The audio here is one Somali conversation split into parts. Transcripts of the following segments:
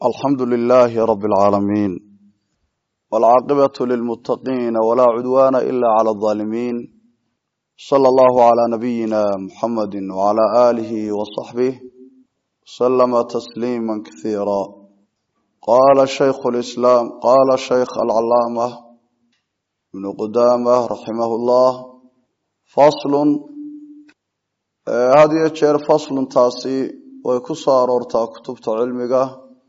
alxamdu lilaahi rabi alcaalamiin walcaaqibatu lilmuttaqiina walaa cudwaana ila cala aldaalimiin sala allahu calaa nabiyina muxamadi wacala aalihi wasaxbih wasalama tasliima kasiira qaala shaykhu lislaam qaala shaykh alcalaama ibnu qudaama raximahu llah faslun had iyo jeer faslun taasi way ku soo aroortaa kutubta cilmiga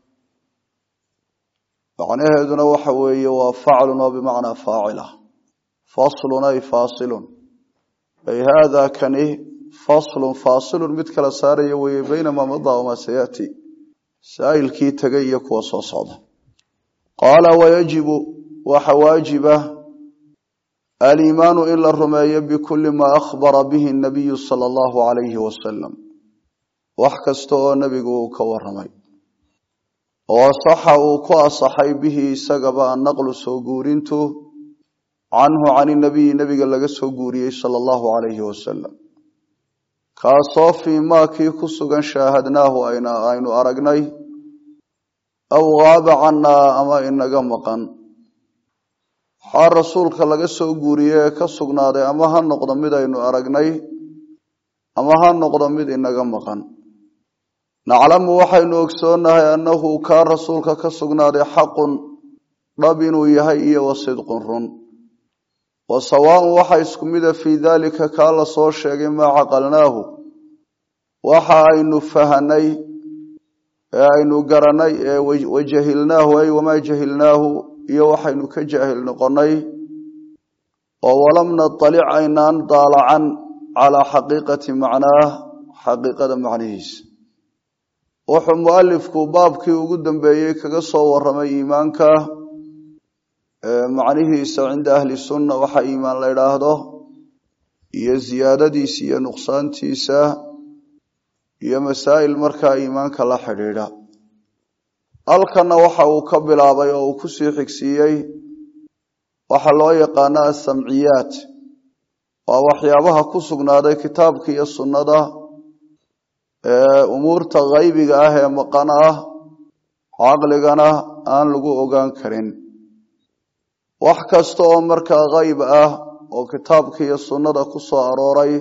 macnaheeduna waxa weeye waa faclun oo bimacnaa faacila faslun ay faasilun ay haada kani faslun faasilun mid kala saaraya weeye baynamaa madaa wamaa sayaati saa'ilkii tegay iyo kuwa soo socda qaala wayajibu waxa waajiba aliimaanu in la rumeeyo bikulli maa akhbara bihi nabiyu sala allahu calayhi wasalam wax kasta oo nebigu uu ka waramay oo saxa uu ku asaxay bihi isagaba annaqlu soo guurintu canhu cani nabiyi nebiga laga soo guuriyey sala allahu calayhi wasalam kaasoo fii maa kii ku sugan shaahadnaahu aynu aragnay aw gaaba cannaa ama inaga maqan waxaa rasuulka laga soo guuriyey ee ka sugnaaday ama ha noqdo mid aynu aragnay ama ha noqdo mid inaga maqan naclamu waxaynu ogsoonnahay annahu kaa rasuulka ka sugnaaday xaqun dhab inuu yahay iyo wa sidqun run wa sawaaun waxa isku mida fii daalika kaa la soo sheegay maa caqalnaahu waxa aynu fahanay ee aynu garanay ee wajahilnaahu ay wamaa jahilnaahu iyo waxaynu ka jaahil noqonnay oo walam natalic aynaan daalacan calaa xaqiiqati macnaah xaqiiqada macnihiisa wuxuu mualifku baabkii ugu dambeeyey kaga soo waramay iimaanka macnihiisa cinda ahli sunna waxa iimaan la idhaahdo iyo ziyaadadiisa iyo nuqsaantiisa iyo masaa'il markaa iimaanka la xidhiidha halkanna waxa uu ka bilaabay oo uu kusii xigsiiyey waxaa loo yaqaana asamciyaat waa waxyaabaha ku sugnaaday kitaabka iyo sunnada umuurta haybiga ah ee maqan ah caqligana aan lagu ogaan karin wax kasta oo markaa hayb ah oo kitaabka iyo sunnada ku soo arooray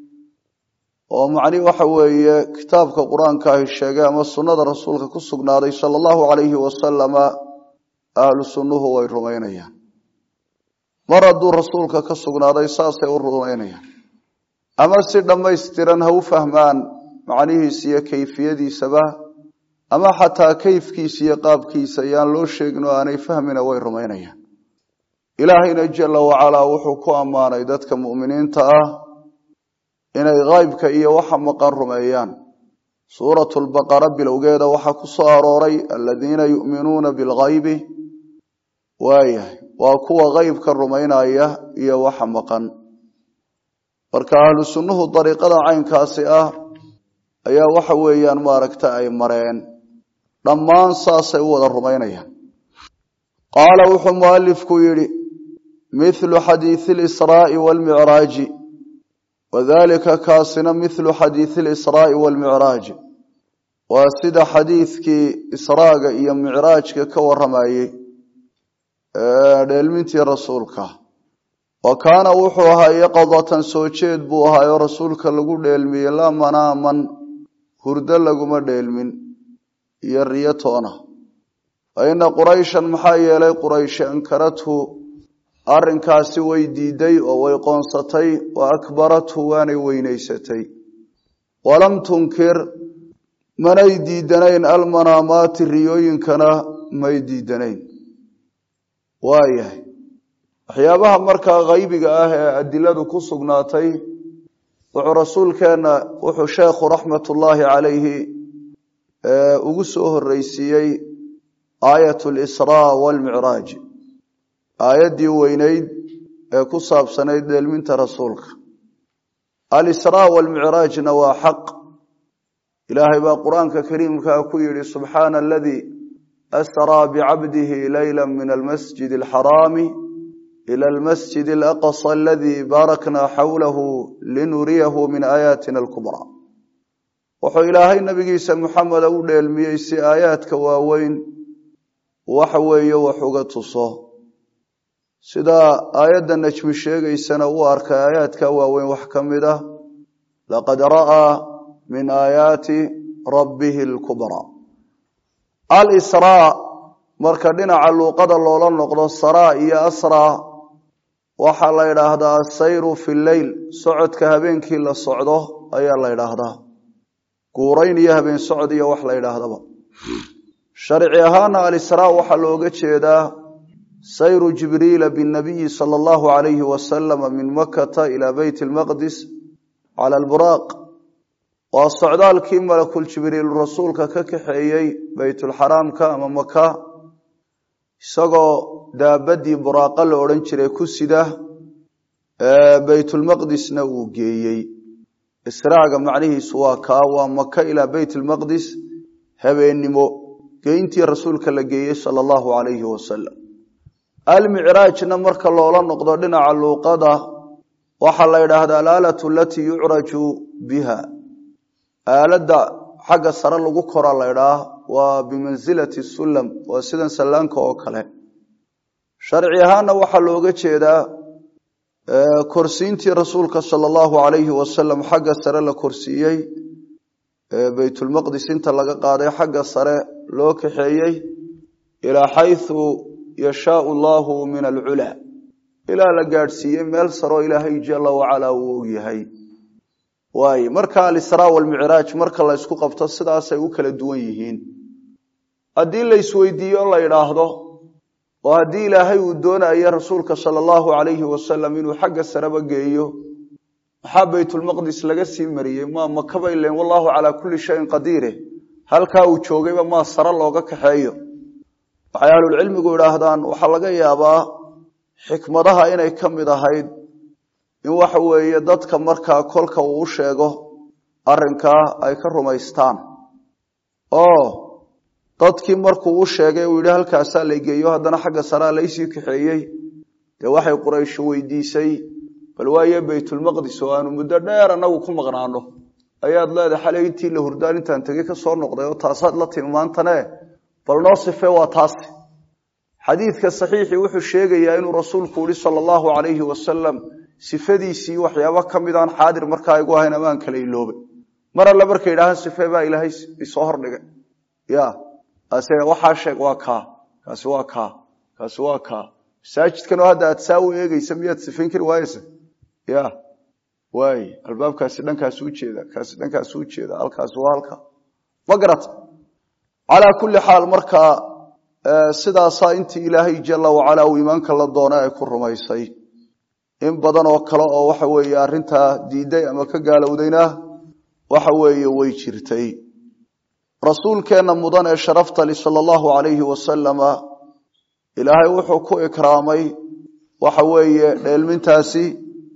oo macni waxa weeye kitaabka qur-aanka ahi sheegay ama sunnada rasuulka ku sugnaaday sala allahu calayhi wasalama ahlu sunnuhu way rumaynayaan mar hadduu rasuulka ka sugnaaday saasay u rumaynayaan ama si dhammaystiran ha u fahmaan macnihiisa iyo kayfiyadiisaba ama xataa kayfkiisa iyo qaabkiisa ayaan loo sheegin oo aanay fahmina way rumaynayaan ilaahayna jala wacalaa wuxuu ku ammaanay dadka mu'miniinta ah inay haybka iyo waxa maqan rumeeyaan suuratu lbaqara bilowgeeda waxaa ku soo arooray aladiina yu'minuuna bilghaybi waayahay waa kuwa haybka rumaynaya iyo waxa maqan marka ahlu sunnuhu dariiqada caynkaasi ah ayaa waxa weeyaan maaragta ay mareen dhammaan saasay u wada rumaynayaan qaala wuxuu mualifku yidhi mithlu xadiisi lisraa'i waalmicraaji wadalika kaasina mithlu xadiisi lisraa'i waalmicraaji waa sida xadiidkii israaga iyo micraajka ka waramayey dheelmintii rasuulka wa kaana wuxuu ahaa yaqadatan soo jeed buu ahaayoo rasuulka lagu dheelmiyey laa manaaman hurdo laguma dheelmin iyo riyo toona fa ina qurayshan maxaa yeelay qurayshi ankarathu arrinkaasi way diiday oo way qoonsatay wa akbarathu waanay weynaysatay walam tunkir manay diidanayn almanaamaati riyooyinkana may diidanayn waayahay waxyaabaha markaa haybiga ah ee adiladu ku sugnaatay wuxuu rasuulkeenna wuxuu sheekhu raxmatullaahi calayhi ugu soo horreysiiyey aayat lisraa waalmicraaj aayaddii weyneyd ee ku saabsanayd dheelminta rasuulka alisraa waalmicraajna waa xaq ilaahay baa qur-aanka kariimkaa ku yidhi subxaana aladii asraa bicabdihi leyla min almasjid alxaraami ila almasjid alaqsa aladii baarakna xawlahu linuriyahu min aayaatina alkubraa wuxuu ilaahay nabigiisa muxameda u dheelmiyey si aayaadka waaweyn waxa weeye wax uga tuso sida aayadda najmi sheegaysana u arkay aayaadka waaweyn wax ka mid ah laqad ra'aa min aayaati rabbihi alkubraa alisraa marka dhinaca luuqada loola noqdo saraa iyo asraa waxaa la yidhaahdaa asayru fi leyl socodka habeenkii la socdo ayaa la yidhaahdaa guurayn iyo habeen socod iyo wax la yidhaahdaba sharci ahaana alisraa waxaa looga jeedaa sayru jibriila binabiyi sala allahu alayhi wasalama min makata ilaa beyt lmaqdis cala alburaaq waa socdaalkii malakul jibriil rasuulka ka kaxeeyey beytulxaraamka ama maka isagoo daabadii buraaqa la odhan jiray ku sida beytulmaqdisna uu geeyey israaga macnihiisu waa kaa waa maka ilaa beyt lmaqdis habeennimo geyntii rasuulka la geeyey sala allahu alayhi wasalam almicraajna marka loola noqdo dhinaca luuqada waxaa la yidhaahdaa alaalatu alatii yucraju biha aaladda xagga sare lagu kora la ydhaah waa bimansilati sulam waa sidan sallaanka oo kale sharci ahaana waxaa looga jeedaa korsiintii rasuulka sala allahu alayhi wasalam xagga sare la korsiiyey beytulmaqdis inta laga qaaday xagga sare loo kaxeeyey ilaa xaysu yashaau allahu min alculaa ilaa la gaadhsiiyey meel saroo ilaahay jala wacalaa uu ogyahay waaye marka alisraa walmicraaj marka la ysku qabto sidaasay u kala duwan yihiin haddii la isweydiiyo la yidhaahdo oo haddii ilaahay uu doonayo rasuulka sala allahu alayhi wasalam inuu xagga sareba geeyo maxaa beytulmaqdis laga sii mariyey maa makaba ilen wallahu calaa kulli shayin qadiire halkaa uu joogayba maa sare looga kaxeeyo waxay ahlulcilmigu idhaahdaan waxaa laga yaabaa xikmadaha inay ka mid ahayd in waxa weeye dadka markaa kolka uu u sheego arrinkaa ay ka rumaystaan oo dadkii markuu u sheegay uu yidhi halkaasaa la geeyo haddana xagga saraa laysii kaxeeyey dee waxay quraysho weydiisay bal waaye beytulmaqdis oo aanu muddo dheer annagu ku maqnaano ayaad leedahay xalay intii la hurdaan intaan tegey ka soo noqday oo taasaad la timi maantane bal noo sife waa taasi xadiidka saxiixii wuxuu sheegayaa inuu rasuulku yihi sala allahu alayhi wasalam sifadiisii waxyaabo ka midaan xaadir markaa igu ahayn amaan kala iloobay mar alle markay yidhaahaan sife baa ilaahay isoo hordhigay ya ase waxaa sheeg waa kaa kaasi waa kaa kaasi waa kaa masaajidkanoo hadda aad saa u eegeysa miyaad sifayn kari waayeysa ya waay albaabkaasi dhankaasu ujeeda kaasi dhankaasu ujeeda halkaasi waa halka ma garata calaa kulli xaal markaa sidaasaa intii ilaahay jala wacalaa uu iimaanka la doona ay ku rumaysay in badan oo kale oo waxa weeye arrintaa diiday ama ka gaalowdayna waxa weeye way jirtay rasuulkeenna mudan ee sharaftali sala allahu alayhi wasalama ilaahay wuxuu ku ikraamay waxa weeye dheelmintaasi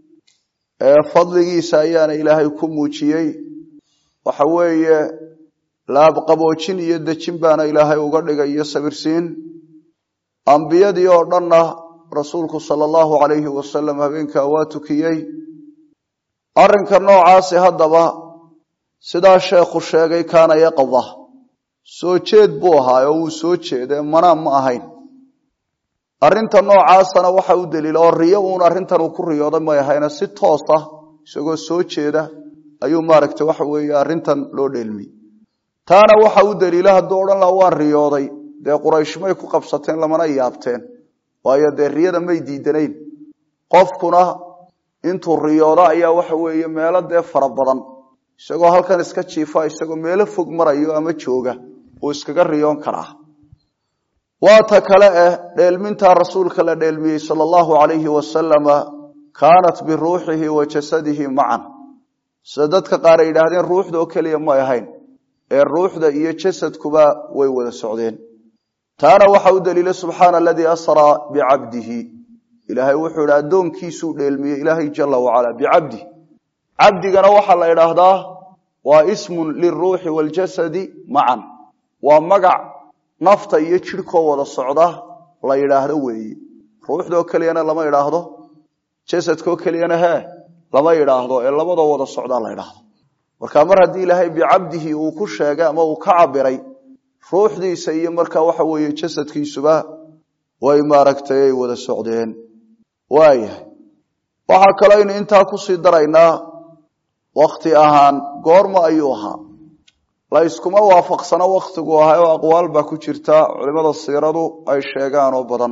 fadligiisa ayaana ilaahay ku muujiyey waxa weeye laabqaboojin iyo dejin baana ilaahay uga dhigay iyo sabirsiin ambiyadii oo dhanna rasuulku sala allahu alayhi wasalam habeenkaa waa tukiyey arrinka noocaasi haddaba sidaa sheekhu sheegay kaana yaqda soo jeed buu ahaa oo wuu soo jeedee manaan ma ahayn arrinta noocaasana waxa u daliila oo riyo uun arrintan uu ku riyooday may ahayna si toos ah isagoo soo jeeda ayuu maaragtay waxa weeye arrintan loo dheelmiyey taana waxa u daliila hadduu odhan laha waan riyooday dee quraysh may ku qabsateen lamana yaabteen waayo dee riyada may diidanayn qofkuna intuu riyoodo ayaa waxa weeye meelo dee fara badan isagoo halkan iska jiifa isagoo meelo fog marayo ama jooga uu iskaga riyoon karaa waa ta kale eh dheelmintaa rasuulka la dheelmiyey sala allahu alayhi wasalama kaanat biruuxihi wa jasadihi macan sida dadka qaar ay yidhaahdeen ruuxda oo keliya may ahayn ee ruuxda iyo jasadkuba way wada socdeen taana waxa u daliila subxaana aladii asraa bicabdihi ilaahay wuxuu idhi addoonkiisuu dheelmiyey ilaahay jala wacala bicabdih cabdigana waxaa la idhaahdaa waa ismun liruuxi waljasadi macan waa magac nafta iyo jidhkoo wada socda la yidhaahdo weeye ruuxdoo keliyana lama idhaahdo jasadkoo keliyana hee lama idhaahdo ee labadoo wada socdaa la idhaahdo marka mar haddii ilaahay bicabdihi uu ku sheegay ama uu ka cabiray ruuxdiisa iyo markaa waxa weeye jasadkiisuba way maaragtay ay wada socdeen waayahay waxaa kaloo aynu intaa kusii daraynaa wakti ahaan goorma ayuu ahaa la yskuma waafaqsano waktigu ahaa oo aqwaal baa ku jirta culimada siiradu ay sheegaan oo badan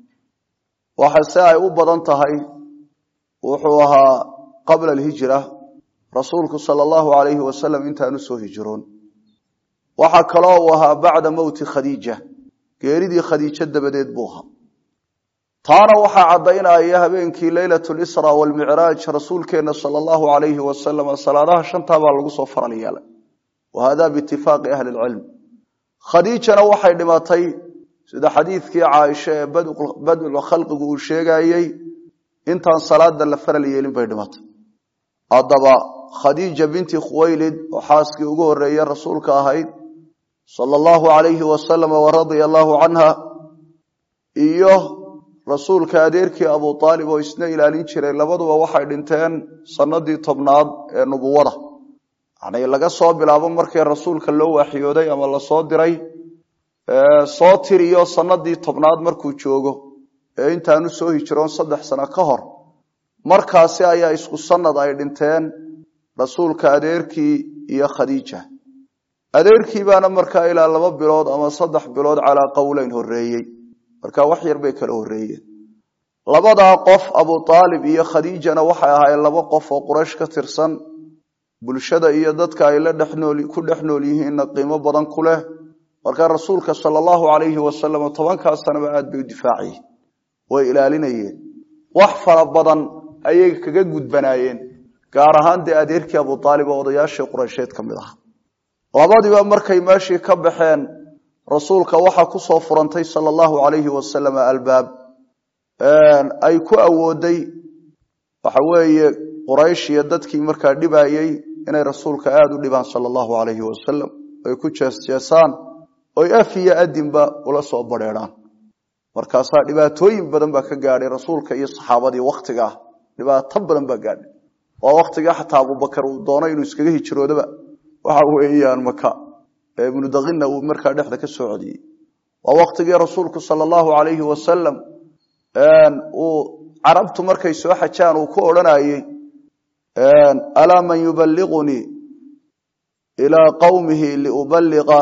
waxase ay u badan tahay wuxuu ahaa qabla alhijra rasuulku sala allahu alayhi wasalam intaanu soo hijroon waxaa kaloo uu ahaa bacda mowti khadiija geeridii khadiijo dabadeed buu ahaa taana waxaa caddaynaya habeenkii leylat lisra walmicraaj rasuulkeenna sala allahu alayhi wasalam salaadaha shantaa baa lagu soo faral yeelay wa hada biitifaaqi ahli lcilm khadiijana waxay dhimatay sida xadiidkii caaisha ee badul khalqigu uu sheegayey intaan salaada la faral yeelin bay dhimatay haddaba khadiija binti khuwaylid oo xaaskii ugu horeeye rasuulka ahayd sala allahu alayhi wasalam waradia allahu canha iyo rasuulka adeerkii abu aalib oo isna ilaalin jiray labaduba waxay dhinteen sanadii tobnaad ee nubuwada yani laga soo bilaabo markii rasuulka loo waxyooday ama lasoo diray soo tiriyo sanadii tobnaad markuu joogo ee intaanu soo hijroon saddex sano ka hor markaasi ayaa isku sanad ay dhinteen rasuulka adeerkii iyo khadiija adeerkii baana markaa ilaa laba bilood ama saddex bilood calaa qowleyn horeeyey marka wax yar bay kala horeeyeen labadaa qof abu aalib iyo khadiijana waxay ahaayeen laba qof oo quraysh ka tirsan bulshada iyo dadka ay la dhexnool ku dhex nool yihiinna qiimo badan ku leh marka rasuulka sala allahu alayhi wasalam tobankaa sanaba aad bay u difaaciyeen way ilaalinayeen wax fara badan ayay kaga gudbanaayeen gaar ahaan dee adeerkii abu aalib oo odayaashii quraysheed ka mid aha labadiiba markay meeshii ka baxeen rasuulka waxaa ku soo furantay sala allahu alayhi wasalam albaab ay ku awooday waxa weeye quraysh iyo dadkii markaa dhibayey inay rasuulka aada u dhibaan sala allahu alayhi wasalam ay ku jeesjeesaan oy af iyo adinba ula soo badheedhaan markaasaa dhibaatooyin badan baa ka gaadhay rasuulka iyo saxaabadii wakhtigaa dhibaato badan baa gaadhay waa wakhtigaa xataa abubakar uu doonay inuu iskaga hijroodaba waxa weeyaan maka ibnu dakinna uu markaa dhexda ka soo codiyey waa wakhtigii rasuulku sala allahu alayhi wasalam uu carabtu markay soo xajaan uu ku odhanayey alaa man yubaligunii ilaa qawmihi liubaliqa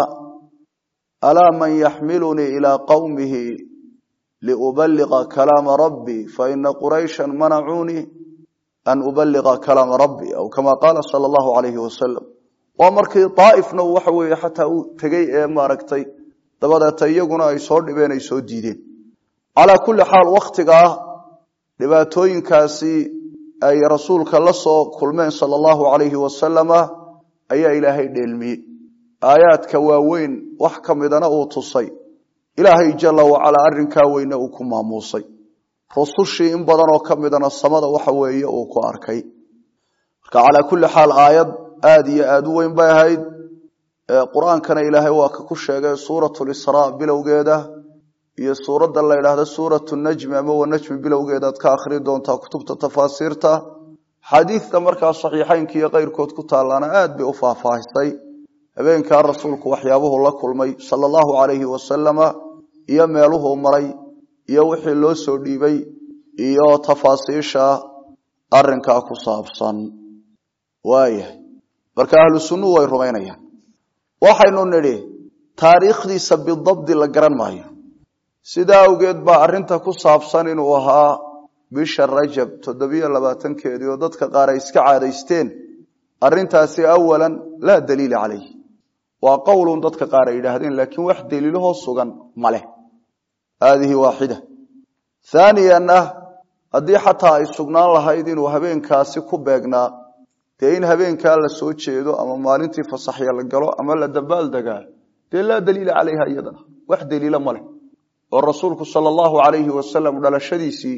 alaa man yaxmilunii ilaa qawmihi liubaliqa kalaama rabbii faina quraysha manacuunii an ubaliqa kalaama rabbi aw kama qaala sala allahu alayhi wasalam waa markii daaifna waxa weeye xataa uu tegey ee maaragtay dabadeeta iyaguna ay soo dhibeen ay soo diideen calaa kulli xaal wakhtigaa dhibaatooyinkaasi ay rasuulka la soo kulmeen sala allahu alayhi wasalama ayaa ilaahay dheelmiyey aayaadka waaweyn wax ka midana uu tusay ilaahay jala wacalaa arrinkaa weyne uu ku maamuusay rusushii in badan oo ka midana samada waxa weeye uu ku arkay marka calaa kulli xaal aayad aada iyo aada u weyn bay ahayd qur-aankana ilaahay waa ka ku sheegay suurat lisraa bilowgeeda iyo suuradda la yidhaahdo suuratu najmi ama wanajmi bilowgeedaad ka akhri doontaa kutubta tafaasiirta xadiidta markaa saxiixeynka iyo keyrkood ku taalaana aad bay u faahfaahisay habeenkaa rasuulku waxyaabuhu la kulmay sala allahu calayhi wasalama iyo meeluhuu maray iyo wixii loo soo dhiibay iyo tafaasiisha arinkaa ku saabsan waayahay marka ahlu sunnuhu way rumaynayaan waxaynu nidhi taariikhdiisa bidabdi la garan maayo sidaa awgeed baa arrinta ku saabsan inuu ahaa bisha rajab toddobiyo labaatankeedii oo dadka qaar ay iska caadaysteen arrintaasi awalan laa daliila calayh waa qowlun dadka qaar ay yidhaahdeen laakiin wax daliilahoo sugan ma leh haadihi waaxida haaniyanna haddii xataa ay sugnaan lahayd inuu habeenkaasi ku beegnaa dee in habeenkaa la soo jeedo ama maalintii fasaxya la galo ama la dabaaldegaa dee laa daliila calayha iyadana wax daliila ma leh oo rasuulku sala allahu calayhi wasalam dhalashadiisii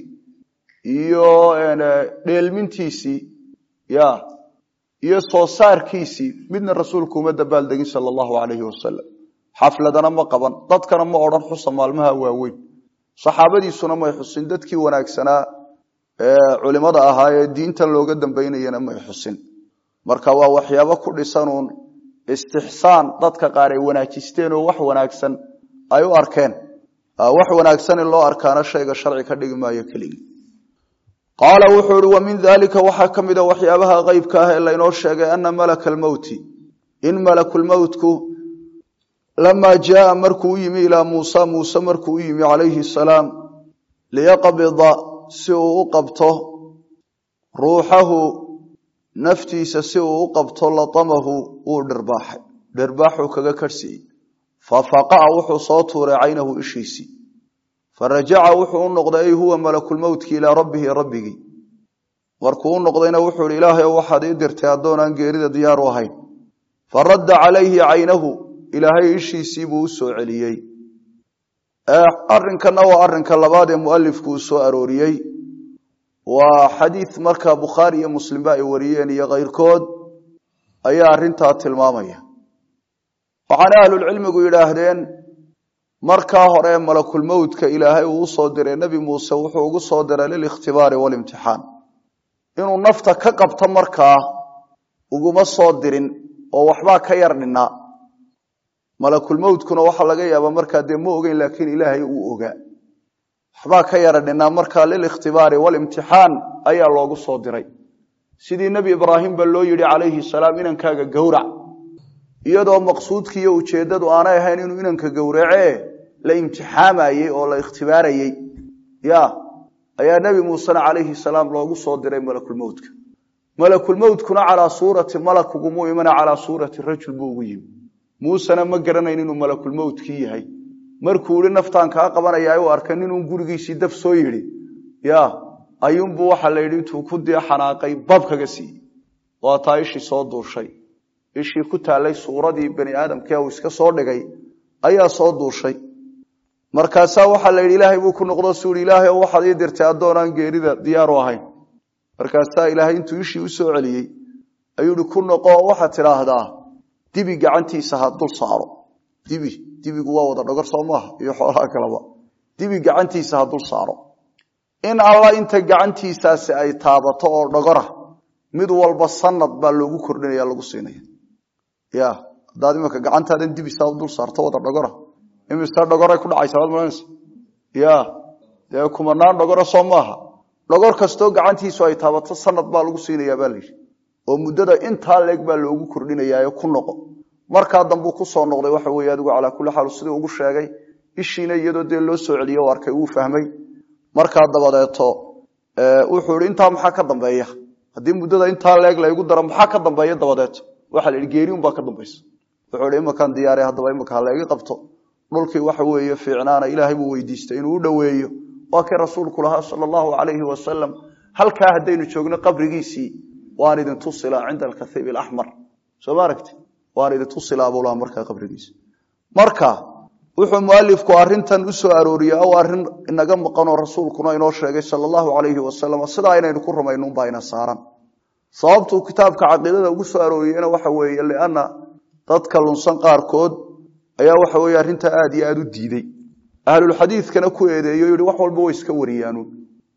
iyo dheelmintiisii ya iyo soo saarkiisii midna rasuulku uma dabaaldegin sala allahu calayhi wasalam xafladana ma qaban dadkana ma odhan xusa maalmaha waaweyn saxaabadiisuna may xusin dadkii wanaagsanaa ee culimada ahaa ee diintan looga dambaynayana may xusin marka waa waxyaabo ku dhisanuun istixsaan dadka qaar ay wanaajisteen oo wax wanaagsan ay u arkeen wax wanaagsan in loo arkaana shayga sharci ka dhigi maayo keligii qaala wuxuu ihi wa min dalika waxaa ka mida waxyaabaha qeybka ah ee laynoo sheegay ana malaka almowti in malakulmowtku lamaa jaaa markuu u yimi ilaa muusa muuse markuu u yimi calayhi salaam liyaqbida si uu u qabto ruuxahu naftiisa si uu u qabto latamahu wuu dhirbaaxay dhirbaaxuu kaga karhsiiyey fafaqa'a wuxuu soo tuuray caynahu ishiisii farajaca wuxuu u noqday ay huwa malakulmowtki ilaa rabbihi rabbigii markuu u noqdayna wuxuu ihi ilaahay waxaad ii dirtay addoonaan geerida diyaaru ahayn faradda calayhi caynahu ilaahay ishiisii buu u soo celiyey arinkana waa arinka labaad ee mualifku uu soo arooriyey waa xadiid marka bukhaari iyo muslimba ay wariyeen iyo keyrkood ayaa arintaa tilmaamaya waxaana ahlulcilmigu yidhaahdeen markaa hore malakulmowtka ilaahay uu usoo diray nebi muuse wuxuu ugu soo diray lilikhtibaari walimtixaan inuu nafta ka qabto markaa uguma soo dirin oo waxbaa ka yar dhinnaa malakulmowtkuna waxaa laga yaabaa markaa dee ma ogeyn laakiin ilaahay uu ogaa waxbaa ka yara dhinnaa markaa lilikhtibaari walimtixaan ayaa loogu soo diray sidii nebi ibraahim ba loo yidhi calayhi salaam inankaaga gowrac iyadoo maqsuudki iyo ujeeddadu aanay ahayn inuu inanka gowracee la imtixaamayey oo la ikhtibaarayey ya ayaa nebi muusena calayhi salaam loogu soo diray malakulmowtka malakulmowtkuna calaa suurati malak ugumuu imana calaa suurati rajul buu ugu yimi muusena ma garanayn inuu malakulmowtkii yahay markuu ihi naftaan kaa qabanaya u arkay ninuu gurigiisii daf soo yidhi ya ayuunbuu waxa la yidhi intuu ku dee xanaaqay bab kaga siiyey waa taa ishii soo duushay ishii ku taallay suuradii bani aadamkee uu iska soo dhigay ayaa soo duushay markaasaa waxaa la yidhi ilaahay buu ku noqdo suu ihi ilaahay oo waxaad ii dirtay addoonaan geerida diyaaru ahayn markaasaa ilaahay intuu ishii u soo celiyey ayuu ihi ku noqo waxaad tidhaahdaa dibi gacantiisa ha dul saaro dibi dibigu waa wada dhogor soo maaha iyo xoolaha kaleba dibi gacantiisa ha dul saaro in alla inta gacantiisaasi ay taabato oo dhogora mid walba sanad baa loogu kordhinaya lagu siinaya ya haddaad imanka gacantaadan dibisaa dul saarto wada dhogora imise dhogoray ku dhacaysa waad maranaysa ya dee kumanaan dhogora soo maaha dhogor kastoo gacantiisu ay taabato sanad baa lagu siinayaa baa layidhi oo muddada intaa leeg baa loogu kordhinayaayo ku noqo markaa dambuu kusoo noqday waxa weye adigu calaa kulli xaal sidii ugu sheegay ishiina iyadoo dee loo soo celiye u arkay wuu fahmay markaa dabadeeto wuxuu ihi intaa maxaa ka dambeeya haddii muddada intaa leeg laygu daro maxaa ka dambeeya dabadeeto waxaa la yidhi geeriun baa ka dambaysa wuxuu ihi imakaan diyaare haddaba imaka halayga qabto dhulkii waxa weeye fiicnaana ilaahay buu weydiistay inuu u dhoweeyo waa kii rasuulku lahaa sala allahu calayhi wasalam halkaa haddaynu joogno qabrigiisii waan idin tusilaa cinda alkathiib alaxmar soo ma aragti waan idin tusilaa buu lahaa markaa qabrigiisa marka wuxuu mualifku arintan u soo arooriyey o arrin inaga maqanoo rasuulkuna inoo sheegay sala allahu calayhi wasalam sidaa inaynu ku rumaynunbaa ina saaran sababtuu kitaabka caqiidada ugu soo arooriyeyna waxa weeye lianna dadka lunsan qaarkood ayaa waxa weye arrintaa aad iyo aada u diidey ahlulxadiidkana ku eedeeyo yihi wax walba way iska wariyaanuun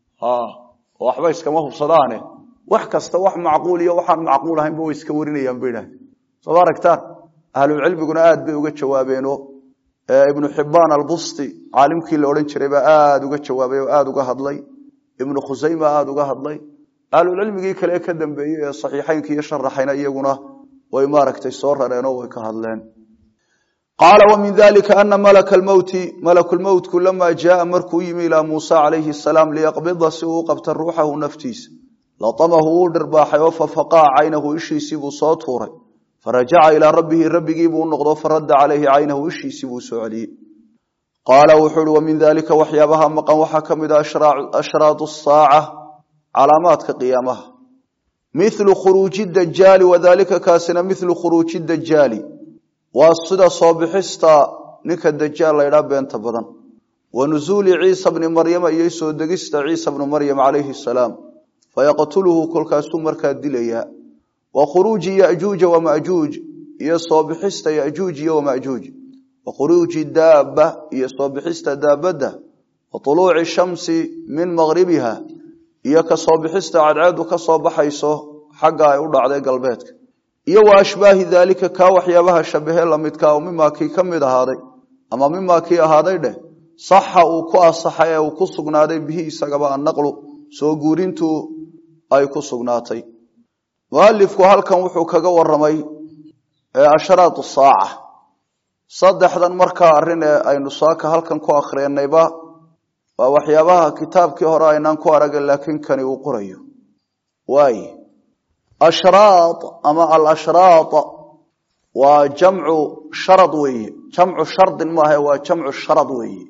waxba iskama hubsadaane wax kasta wax macquul iyo waxaan macquul ahaynba way iska warinayaan ba idhaah soo ma aragtaan ahlulcilmiguna aad bay uga jawaabeeno ibnu xibaan albusti caalimkii la odhan jiray baa aada uga jawaabay oo aada uga hadlay ibnu khusayma aada uga hadlay ahlulcilmigii kale ka dambeeyey ee saxiixeynka iyo sharaxayna iyaguna way maaragtay soo rareenoo way ka hadleen qaala wa min dalika ana malaka lmowti malakulmowtku lamaa jaaa markuu yimi ilaa muusa calayhi salaam liyaqbida si uu u qabta ruuxahu naftiisa latamahu wuu dhirbaaxay oo fafaqaa caynahu ishiisii buu soo tuuray farajaca ilaa rabbihi rabbigii buu noqdo faradda calayhi caynahu ishiisii buu soo celiyey qaala wuxuu uhi wa min dalika waxyaabaha maqan waxaa ka mid a ashraatu saaca calaamaadka qiyaamaha milu khuruuji dajaali wadalika kaasina milu khuruuji dajaali waa sida soo bixista ninka dajaal laydhaa beenta badan wa nusuuli ciisa bni maryama iyo soo degista ciisa bni maryam calayhi salaam fayaqtuluhu kolkaasuu markaa dilayaa wa khuruuji yajuuja wamajuuj iyo soo bixista yajuuj iyo wamajuuj wa khuruuji daaba iyo soo bixista daabadda wa uluuci shamsi min maqribiha iyo ka soo bixista cadceedu ka soo baxayso xagga ay u dhacday galbeedka iyo wa ashbaahi daalika kaa waxyaabaha shabahe lamidkaa oo mimaa kii ka mid ahaaday ama mimaa kii ahaaday dheh saxa uu ku asaxay ee uu ku sugnaaday bihi isagaba annaqlu soo guurintu ay ku sugnaatay mualifku halkan wuxuu kaga waramay ashraatu saaca saddexdan markaa arrin ee aynu saaka halkan ku akhreenayba waa waxyaabaha kitaabkii hore aynaan ku aragin laakiin kani uu qorayo waay ashraa ama alashraa waa jamcu sharad weeye jamcu shardin maaha waa jamcu sharad weeye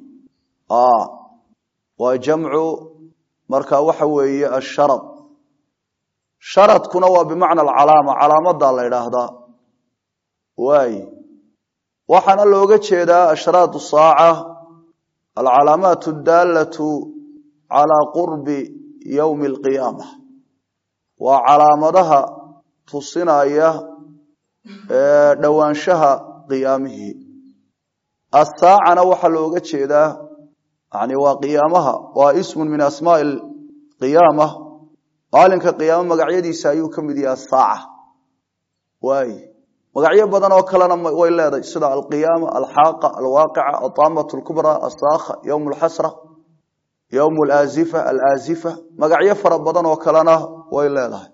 waa jamcu marka waxa weeye asharad sharadkuna waa bimacna alcalaama calaamadaa la idhaahdaa waay waxaana looga jeedaa ashraat saaca alcalaamaat adaalatu calaa qurbi yowmi alqiyaama waa calaamadaha tusinaya dhowaanshaha qiyaamihii asaacana waxaa looga jeedaa yani waa qiyaamaha waa ismun min asmaai qiyaama maalinka qiyaamo magacyadiisa ayuu ka mid yahay asaaca waay magacyo badan oo kalena way leedahay sida alqiyaama alxaaqa alwaaqica ataamat lkubra asaakha yowm lxasra yowm alaazifa alaazifa magacyo fara badan oo kalena way leedahay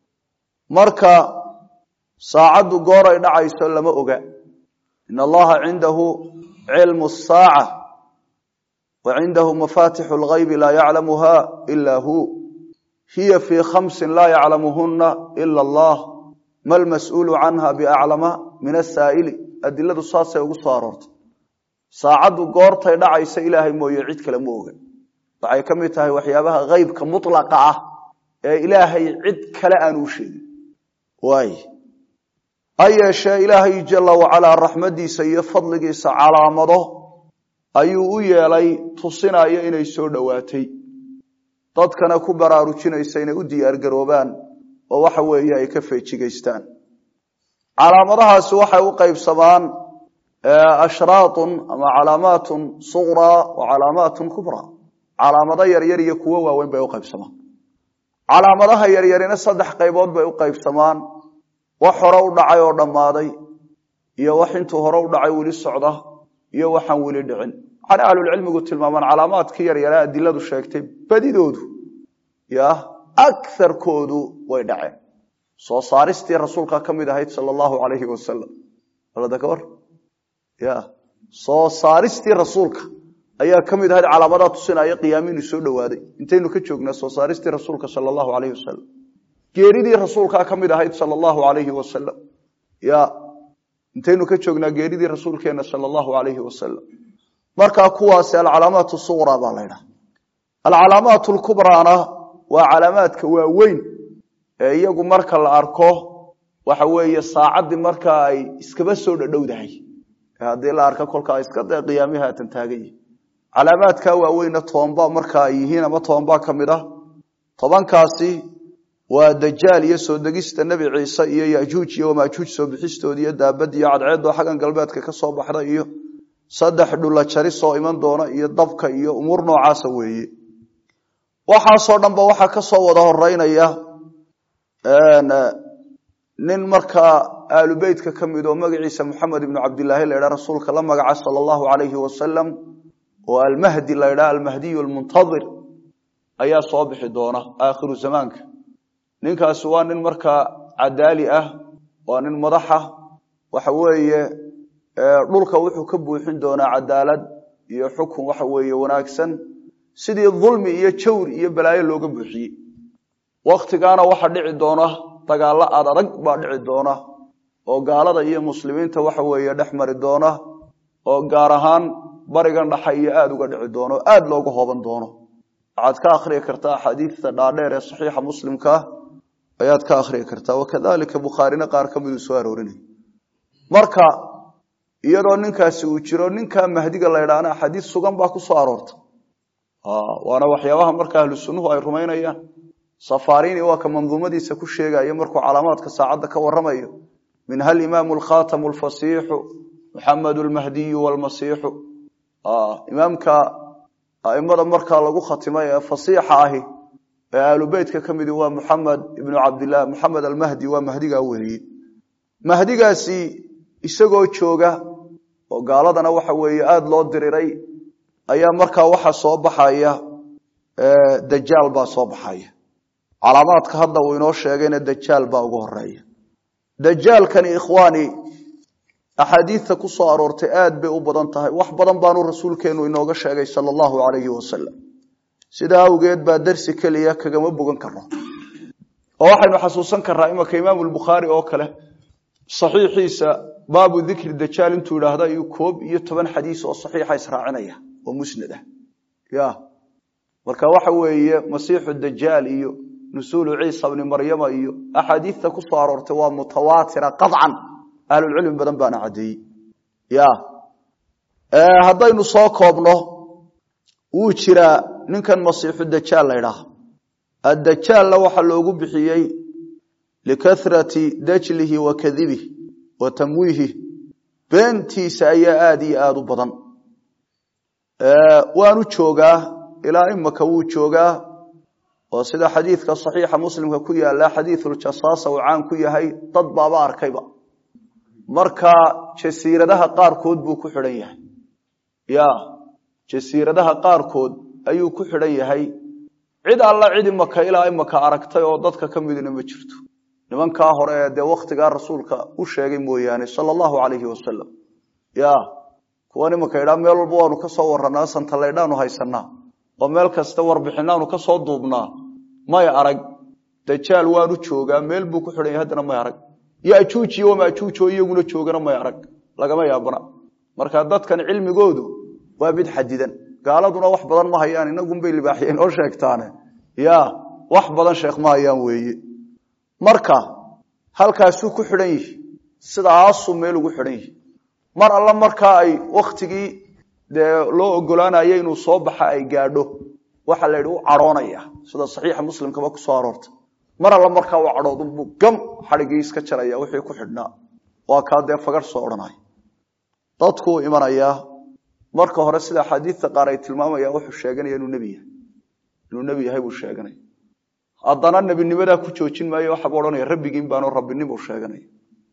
marka saacaddu goor ay dhacayso lama oga in allaha cindahu cilmu saaca wa cindahu mafatixu lgaybi laa yaclamuha ila hu hiya fii khamsin laa yaclamuhuna ila allah ma lmas-uulu canha biaclama min asaa'ili adiladu saasay ugu soo aroortay saacaddu goortay dhacaysa ilaahay mooye cid kale ma oga waxay ka mid tahay waxyaabaha haybka mutlaqa ah ee ilaahay cid kale aan u sheegin waay ha yeeshee ilaahay jala wacalaa raxmadiisa iyo fadligiisa calaamado ayuu u yeelay tusinaya inay soo dhowaatay dadkana ku baraarujinaysa inay u diyaargaroobaan oo waxa weeye ay ka feejigaystaan calaamadahaasi waxay u qaybsamaan ashraatun ama calaamaatun suqraa wa calaamaatun kubraa calaamado yaryar iyo kuwo waaweyn bay u qaybsamaan calaamadaha yaryarina saddex qaybood bay u qaybsamaan wax hore u dhacay oo dhammaaday iyo wax intuu hore u dhacay weli socda iyo waxaan weli dhicin waxaana ahlulcilmigu tilmaamaan calaamaadkii yaryara adiladu sheegtay badidoodu ya akarkoodu way dhaceen soo saaristii rasuulka ka mid ahayd sal allahu alayhi wasalam war ya soo saaristii rasuulka ayaa ka mid ahayd calaamadaa tusinaya qiyaamiinu soo dhowaaday intaynu ka joognaa soo saaristii rasuulka sal allahu alayhi wasalam geeridii rasuulkaa ka mid ahayd sal allahu alayhi wasalam ya intaynu ka joognaa geeridii rasuulkeena sal allahu alayhi wasalam markaa kuwaasi alcalaamaat suqra baa la ydhaha alcalaamaat lkubraana waa calaamaadka waaweyn ee iyagu marka la arko waxa weeye saacaddii markaa ay iskaba soo dhadhowdahay haddii la arka kolkaa iska dee qiyaamihi haatan taagan yihi calaamaadkaa waaweynna tobanba markaa ay yihiin ama tobanbaa ka mid ah tobankaasi waa dajaal iyo soo degista nebi ciise iyo yajuuj iyo wamaajuuj soo bixistoodi iyo daabad iyo cadceeddoo xaggan galbeedka ka soo baxda iyo saddex dhula jaris oo iman doona iyo dabka iyo umuur noocaasa weeye waxaasoo dhanba waxaa ka soo wada horeynaya nin markaa aalubeytka ka mid oo magaciisa moxamed ibnu cabdilaahi la ydhaha rasuulka la magaca sala allahu alayhi wasalam oo almahdi la ydhaha almahdiyu almuntadir ayaa soo bixi doona aakhiru zamaanka ninkaasi waa nin markaa cadaali ah waa nin madaxa waxa weeye dhulka wuxuu ka buuxin doonaa cadaalad iyo xukun waxa weeye wanaagsan sidii dulmi iyo jawr iyo balaayo looga buuxiyey waktigaana waxa dhici doona dagaallo aad adag baa dhici doona oo gaalada iyo muslimiinta waxa weeye dhex mari doona oo gaar ahaan barigan dhaxa iyo aada uga dhici doono o aada looga hooban doono waxaad ka akhriyi kartaa axaadiidta dhaadheer ee saxiixa muslimkaa ayaad ka akhriyi kartaa wakadalika bukhaarina qaar ka miduu soo aroorinay marka iyadoo ninkaasi uu jiro ninkaa mahdiga la ydhaana axaadiis sugan baa ku soo aroorta waana waxyaabaha marka ahlu sunnuhu ay rumaynayaan safarini waa ka manduumadiisa ku sheegaya markuu calaamaadka saacadda ka waramayo minha alimaamu alkhatamu alfasiixu muxamed lmahdiyu wlmasiixu imaamka aimada markaa lagu khatimay ee fasiixa ahi ee aalubeytka ka midi waa muxamed ibnu cabdilah muxamed almahdi waa mahdigaa weeye mahdigaasi isagoo jooga oo gaaladana waxa weeye aada loo diriray ayaa markaa waxa soo baxaya dajaal baa soo baxaya calaamaadka hadda uu inoo sheegayna dajaal baa ugu horeeya dajaalkani ikhwaani axaadiidta ku soo aroortay aad bay u badan tahay wax badan baanu rasuulkeenu inooga sheegay sala allahu calayhi wasalam sidaa awgeed baa darsi keliya kagama bogan karno oo waxaynu xasuusan karnaa imanka imaamu lbukhaari oo kale saxiixiisa baabu dikri dajaal intuu idhaahda iyo koob iyo toban xadiis oo saxiixa israacinaya oo musnad ah ya marka waxa weeye masiixu dajaal iyo nusuulu ciisa bni maryama iyo axaadiidta ku soo aroortay waa mutawaatira qaطcan ahlulcilmi badan baana caddeeyey ya haddaynu soo koobno wuu jiraa ninkan masiixu dajaal la ydhaah addajaalna waxaa loogu bixiyey likarati dajlihi wa kadibih wa tamwiihi beentiisa ayaa aada iyo aada u badan waanu joogaa ilaa imaka wuu joogaa oo sida xadiidka saxiixa muslimka ku yaala xadiiuljasaasa uu caan ku yahay dad baaba arkayba marka jasiiradaha qaarkood buu ku xidhan yahay ya jasiiradaha qaarkood ayuu ku xidhan yahay cid alla cid imaka ilaa imaka aragtay oo dadka ka midna ma jirto nimankaa hore ee dee wakhtigaa rasuulka u sheegay mooyaane sala allahu calayhi wasalam ya kuwan imaka idhaa meel walba waanu ka soo warranaa santalaydhaanu haysanaa oo meel kasta warbixinaanu ka soo duubnaa may arag dajaal waanu joogaa meel buu ku xidhan yahay haddana may arag yajuujiyo wamaajuujo iyaguna joogana may arag lagama yaabana marka dadkan cilmigoodu waa mid xadidan gaaladuna wax badan ma hayaan inagunbay libaaxyeen oo sheegtaane ya wax badan sheekh ma hayaan weeye marka halkaasuu ku xidhan yihi sidaasuu meel ugu xidhan yihi mar alla markaa ay wakhtigii dee loo ogolaanaya inuu soo baxa ay gaadho waxa la yidhi u cadhoonaya sida saxiixa muslimkaba ku soo aroortay mar alla markaa u cadhoodunbuu gam xadhigii iska jaraya wixii ku xidhnaa waa kaa dee fagar soo odhanaya dadkuu imanayaa marka hore sida axaadiidta qaar ay tilmaamayaan wuxuu sheeganaya inuu nebi yahay inuu nebi yahay buu sheeganaya haddana nebinimadaa ku joojin maayo waxaabuu odhanaya rabbigiin baanu rabbinimuu sheeganaya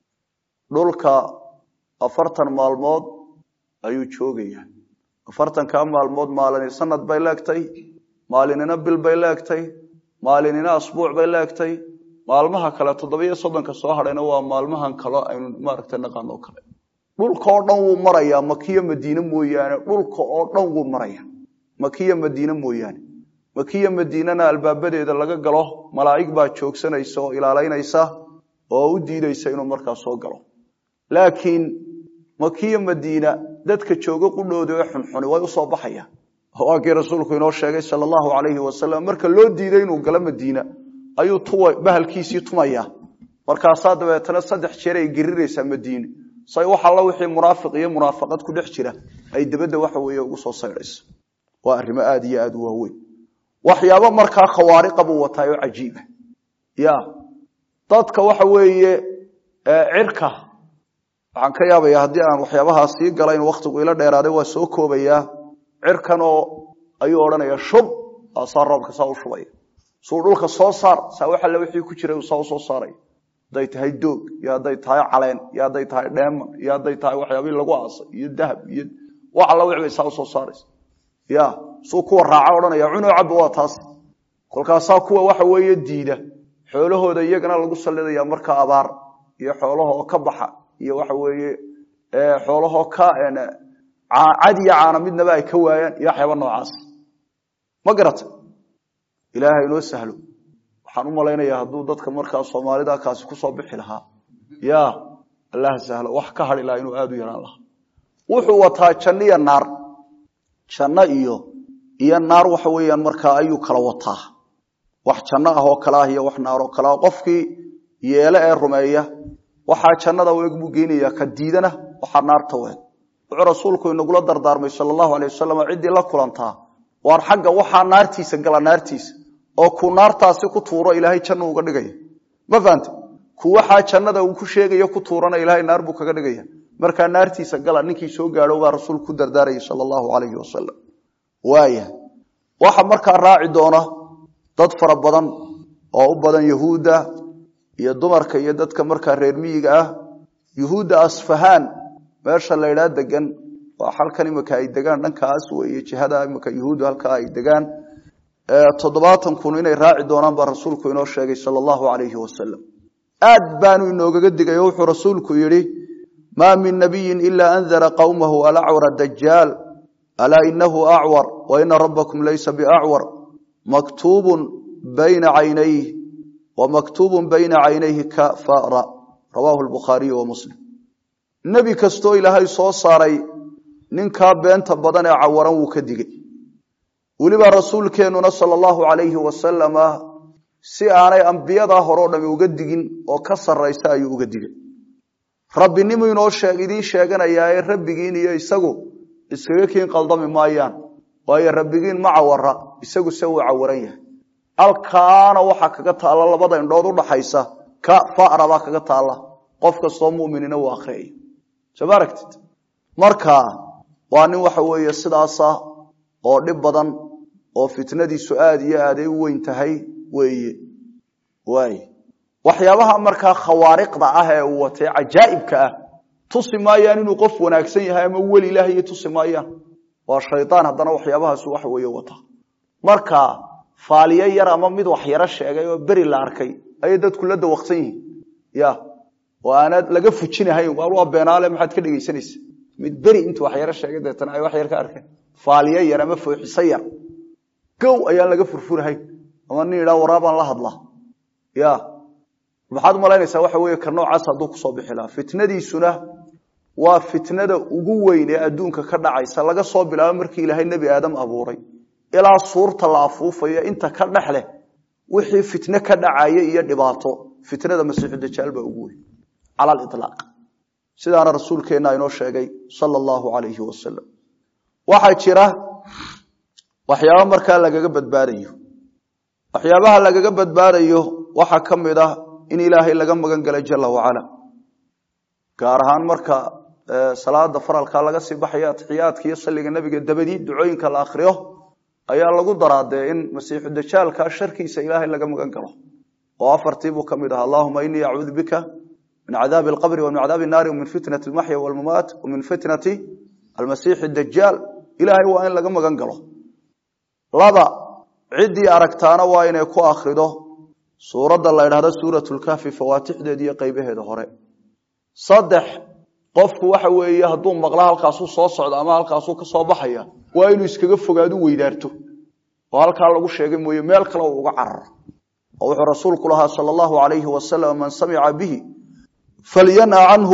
dhulka afartan maalmood ayuu joogaya afartankaa maalmood maalini sanad bay leegtay maalinina bil bay leegtay maalinina asbuuc bay leegtay maalmaha kale toddobiyo soddonka soo hadhayna waa maalmahan kalo aynu maaragtay naqaano kale dhulka oo dhan wuu marayaa makiyo madiine mooyaane dhulka oo dhan wuu maraya makiyo madiine mooyaane makiyo madiinena albaabadeeda laga galo malaa'ig baa joogsanaysa oo ilaalaynaysa oo u diidaysa inuu markaa soo galo laakiin makiyo madiina dadka jooga qudhooda ee xunxuni way usoo baxayaan waa kii rasuulku inoo sheegay sala allahu calayhi wasalam marka loo diiday inuu galo madiina ayuu tuwa bahalkiisii tumaya markaasaa dabeetana saddex jeer ay geriraysaa madiine say wax alla wixii munaafiq iyo munaafaqad ku dhex jira ay dabadda waxa weeye ugu soo saydhayso waa arrimo aada iyo aada u waaweyn waxyaabo markaa khawaariqa buu wataay oo cajiiba ya dadka waxa weeye cirka waxaan ka yaabaya haddii aan waxyaabahaa sii gala in wakhtigu ila dheeraaday waa soo koobayaa cirkan oo ayuu odhanaya shub saa roobka saa u shubaya suu dhulka soo saar saa wax alle wixii ku jiray saa u soo saaray hadday tahay doog iyo hadday tahay caleen iyo hadday tahay dheeman iyo hadday tahay waxyaabihii lagu aasay iyo dahab iyo wax alla wix bay saa u soo saaraysa ya suu kuwa raaca odhanaya cunoo cabba waa taas kolkaasaa kuwa waxa weeye diida xoolahooda iyagana lagu sallidaya marka abaar iyo xoolahoo ka baxa iyo waxa weeye xoolahoo ka cad iyo caana midnaba ay ka waayaan iyo waxyaaba noocaas ma garata ilaahay inoo sahlo waxaan u malaynayaa hadduu dadka markaa soomaalida kaasi kusoo bixi lahaa ya allah sahlo wax ka hadhi lahaa inuu aada u yaraan lahaa wuxuu wataa janno iyo naar janno iyo iyo naar waxa weeyaan markaa ayuu kala wataa wax janno ah oo kale ah iyo wax naar oo kale ah qofkii yeele ee rumeeya waxaa jannada u eg buu geenaya ka diidana waxaa naarta u eg wuxuu rasuulku inagula dardaarmay sala allahu alay wasalam ciddii la kulantaa waar xagga waxaa naartiisa gala naartiisa oo ku naartaasi ku tuuro ilaahay janno uga dhigaya ma fahante ku waxaa jannada uu ku sheegayo ku tuurana ilaahay naar buu kaga dhigaya markaa naartiisa gala ninkii soo gaadho baa rasuulku ku dardaarayay sala allahu calayhi wasalam waaya waxa markaa raaci doona dad fara badan oo u badan yahuudda iyo dumarka iyo dadka markaa reer miyiga ah yuhuudda asfahaan meesha la ydhaa degan waa halkan imika ay degaan dhankaas weeye jihada imika yuhuuddu halkaa ay degaan toddobaatan kun inay raaci doonaan baa rasuulku inoo sheegay sala allahu alayhi wasalam aad baanu inoogaga digay oo wuxuu rasuulku yidhi maa min nabiyin ilaa andara qowmahu alacwara dajaal alaa inahu acwar wa ina rabbakum laysa biacwar maktuubun bayna caynayh wa maktuubun bayna caynayhi kafara rawaahu lbukhaariyu wa muslim nebi kastoo ilaahay soo saaray ninkaa beenta badan ee cawaran wuu ka digay weliba rasuulkeennuna sala allahu calayhi wasalama si aanay ambiyadaa horeo dhami uga digin oo ka sarraysa ayuu uga digay rabbinimu inoo sheeg idiin sheeganayaa ee rabbigiin iyo isagu iskaga kiin qaldami maayaan waayo rabbigiin ma cawara isagu se wuu cawaran yahay halkaana waxaa kaga taalla labada indhood udhaxaysa ka fara baa kaga taalla qof kastoo muminina uu akriyay soo ma aragtid marka waa nin waxa weeye sidaasa oo dhib badan oo fitnadiisu aada iyo aaday u weyn tahay weeye waay waxyaabaha markaa khawaariqda ah ee uu watay cajaa'ibka ah tusi maayaan inuu qof wanaagsan yahay ama weli ilaahay tusi maayaan waa shaydaan haddana waxyaabahaasu waxa weeye wata marka faaliyo yar ama mid wax yaro sheegay oo beri la arkay ayay dadku la dawaqsan yihiin ya oo aanad laga fujinahayn waa beenaale maxaad ka dhegaysanaysa mid beri intuu wax yaro sheegay deetana ay wax yar ka arkeen faaliyo yar ama fooxiso yar gow ayaan laga furfurahayn ama nin idhaa waraabaan la hadlaa ya maxaad umalaynaysaa waxa weeye ka noocaas hadduu kusoo bixi lahaa fitnadiisuna waa fitnada ugu weyn ee adduunka ka dhacaysa laga soo bilaabo markii ilaahay nebi aadam abuuray ilaa suurta la afuufayo inta ka dhex leh wixii fitne ka dhacaya iyo dhibaato fitnada masiixu dajaal baa ugu weyn cala alilaaq sidaana rasuulkeenna inoo sheegay sala allahu calayhi wasalam waxaa jira waxyaaba markaa lagaga badbaadayo waxyaabaha lagaga badbaadayo waxaa ka mid ah in ilaahay laga magan galay jala wacala gaar ahaan marka salaada faralka laga sii baxayo atixiyaadka iyo salliga nebiga dabadii ducooyinka la akriyo ayaa lagu daraadee in masiixu dajaalka sharkiisa ilaahay laga magan galo oo afartiibuu ka mid aha allahuma inii acuudu bika min cadaabi alqabri wa min cadaabi naari wamin fitnati almaxya walmamaat wa min fitnati almasiixi dajaal ilaahay waa in laga magan galo laba ciddii aragtaana waa inay ku akrido suuradda la ydhahdo suurat lkahfi fawaatixdeeda iyo qeybaheeda hore saddex qofku waxa weeye hadduu maqla halkaasuu soo socdo ama halkaasuu ka soo baxaya waa inuu iskaga fogaadu weydaarto oo halkaa lagu sheegay mooye meel kale uu uga cararo oo wuxuu rasuulku lahaa sala allahu alayhi wasalam man samica bihi falyanha canhu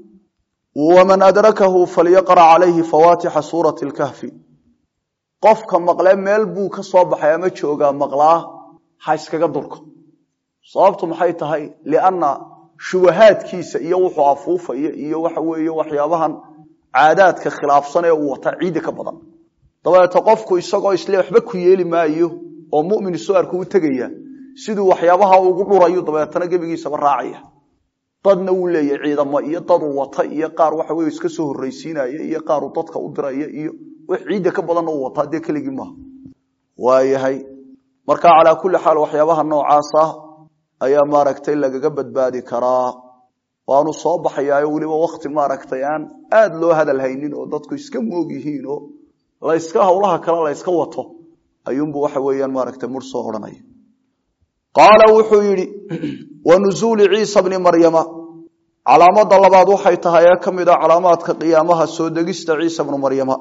waman adrakahu falyaqra calayhi fawaatixa suurati lkahfi qofka maqlee meel buu ka soo baxay ama joogaa maqlaa ha iskaga durko sababtu maxay tahay lianna shubahaadkiisa iyo wuxuu afuufaya iyo waxa weeye waxyaabahan caadaadka khilaafsan ee uu wata ciidda ka badan dabeeto qofku isagoo isle waxba ku yeeli maayo oo mumin isu arku u tegaya siduu waxyaabaha ugu dhurayo dabeetana gebigiisaba raacaya dadna wuu leeyahy ciidamo iyo daduu wata iyo qaar waxa weye iska soo horraysiinaya iyo qaaruu dadka u diraya iyo wax ciidda ka badanna uu wataa dee keligii maaha waayahay marka calaa kulli xaal waxyaabaha noocaas ah ayaa maaragtay lagaga badbaadi karaa waanu soo baxayaayo weliba wakti maaragtay aan aada loo hadal haynin oo dadku iska moog yihiin oo layska hawlaha kale layska wato ayuunbu waxa weeyaan maaragtay mur soo odhanaya qaala wuxuu yidhi wa nuzuuli ciisa bni maryama calaamada labaad waxay tahay ee ka mid a calaamaadka qiyaamaha soo degista ciisa bnu maryama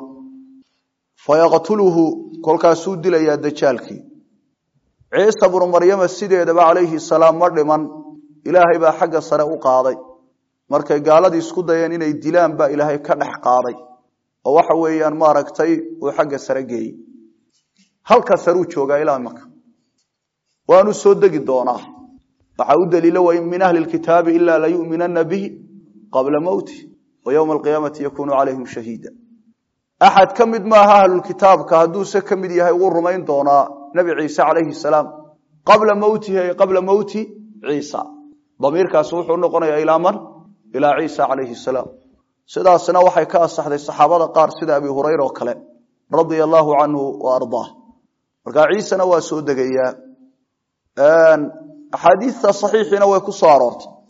fayaqtuluhu kolkaasuu dilayaa dajaalkii ciisa bnu maryama sideedaba calayhi salaam ma dhiman ilaahay baa xagga sare u qaaday markay gaaladii isku dayeen inay dilaan baa ilaahay ka dhex qaaday oo waxa weeyaan maaragtay uu xagga sare geeyey halka saruu joogaa ilaa maka waanu soo degi doonaa waxaa u daliilo wain min ahli kitaabi ilaa layuminana bihi qabla mowti wa ywma alqiyaamati yakunu calayhim shahiida axad ka mid maaha ahlulkitaabka hadduuse ka mid yahay wuu rumayn doonaa nabi ciise calayhi salaam qabla mowtihi ay qabla mowti ciisa damiirkaasi wuxuu noqonayaa ilaa man ilaa ciisa calayhi salaam sidaasna waxay ka asaxday saxaabada qaar sida abi hurayra oo kale radia allaahu canhu wa ardaah markaa ciisena waa soo degayaa axaadiista saxiixiina way ku soo aroortay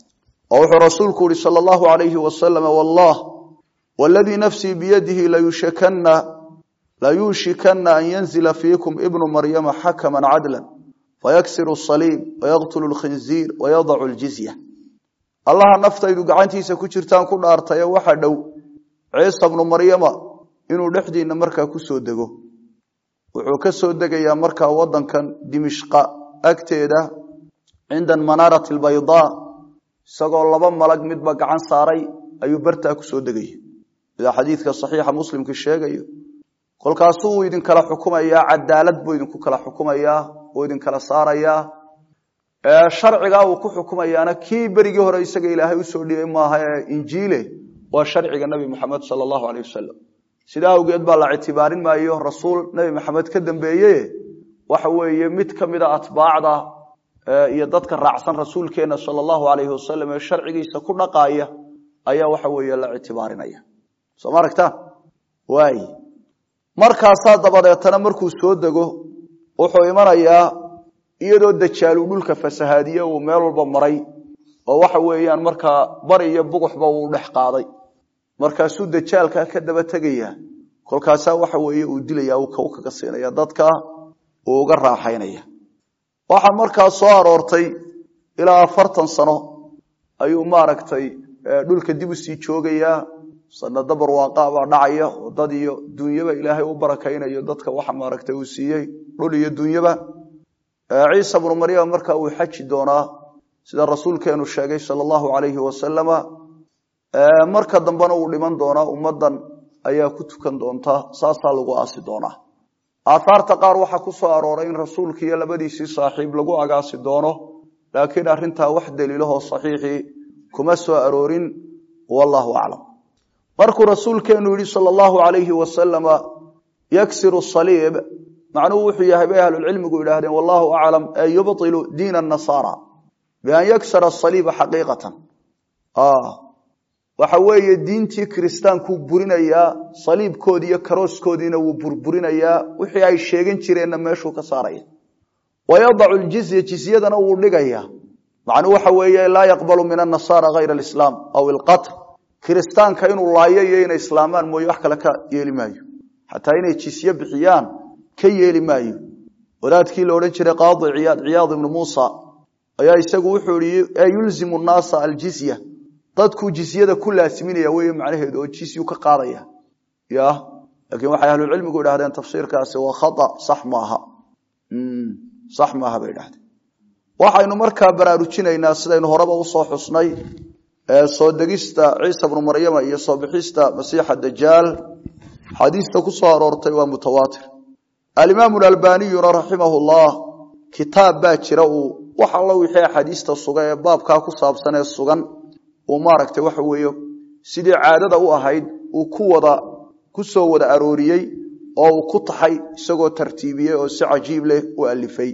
oo wuxuu rasuulku yihi sala allahu alayhi wasalam wallah waladii nafsii biyadihi layushikana layuushikana an yanzila fiikum ibnu maryama xakama cadla fayaksiru saliib wayaqtulu lkhinziir wayadacu ljizya allaha naftaydu gacantiisa ku jirtaan ku dhaartaye waxa dhow ciisa bnu maryama inuu dhexdiina markaa kusoo dego wuxuu ka soo degayaa markaa wadankan dimishqa agteeda cinda manaarati albaydaa isagoo laba malag midba gacan saaray ayuu bartaa kusoo degaya sida xadiidka saxiixa muslimka sheegayo kolkaasuu idinkala xukumayaa cadaalad buu idinku kala xukumayaa uu idinkala saarayaa sharcigaa uu ku xukumayaana kii berigii hore isaga ilaahay usoo dhibay maaha ee injiile waa sharciga nebi moxamed sala allahu aleyh wasalam sidaa awgeed baa la ictibaarin maayo rasuul nebi maxamed ka dambeeye waxa weeye mid ka mida atbaacda iyo dadka raacsan rasuulkeena sala allahu alayhi wasalam ee sharcigiisa ku dhaqaaya ayaa waxa weeye la ictibaarinaya soo ma aragtaan waay markaasaa dabadeetana markuu soo dego wuxuu imanayaa iyadoo dajaalu dhulka fasahaadiye uu meel walba maray oo waxa weeyaan markaa bari iyo buguxba uu dhex qaaday markaasuu dajaalkaa ka daba tegaya kolkaasaa waxa weeye uu dilaya uu kaw kaga siinaya dadka uu uga raaxaynaya waxaa markaa soo aroortay ilaa afartan sano ayuu maaragtay dhulka dib usii joogayaa sanado barwaaqa baa dhacaya oo dad iyo dunyaba ilaahay u barakaynayo dadka waxa maaragtay uu siiyey dhul iyo dunyaba ciisa bnu maryam markaa uu xaji doonaa sida rasuulkeenu sheegay sala allahu alayhi wasalama marka dambena uu dhiman doonaa ummadan ayaa ku tukan doonta saasaa lagu aasi doonaa aathaarta qaar waxaa ku soo arooray in rasuulka iyo labadiisii saaxiib lagu agaasi doono laakiin arrintaa wax daliilahoo saxiixii kuma soo aroorin wallahu aclam markuu rasuulkeenu yihi sala allahu alayhi wasalama yaksiru saliib macnuhu wuxuu yahay bay ahlulcilmigu yidhaahdeen wallahu aclam ee yubtilu diina nasaara bian yaksara asaliiba xaqiiqatan waxa weeye diintii kiristaankuu burinayaa saliibkoodi iyo karooskoodiina wuu burburinayaa wixii ay sheegan jireenna meeshuu ka saaraya wayadacu ljizya jizyadana wuu dhigaya macnuu waxa weeye laa yaqbalu min annasaara hayra alislaam aw ilqatl kiristaanka inuu laayo iyo inay islaamaan mooye wax kale ka yeeli maayo xataa inay jisye bixiyaan ka yeeli maayo wadaadkii la odhan jiray qaadi ciyaad ciyaad ibnu muusa ayaa isagu wuxuu ihi ee yulzimu nnaasa aljizya dadkuu jizyada ku laasiminaya wey macnaheedu oo jisyu ka qaadaya ya laakiin waxay ahlucilmigu idhahdeen tafsiirkaasi waa khata sax maaha sax maaha bay idhahdeen waxaynu markaa baraarujinaynaa sidaynu horeba usoo xusnay soo degista ciisa bnu maryama iyo soo bixista masiixa dajaal xadiista ku soo aroortay waa mutawaatir alimaamu albaniyuna raximah llah kitaab baa jira uu wax allo wixii axaadiista suga ee baabkaa ku saabsan ee sugan uu maaragtay waxa weeye sidii caadada u ahayd uu ku wada ku soo wada arooriyey oo uu ku taxay isagoo tartiibiyey oo si cajiib leh u alifay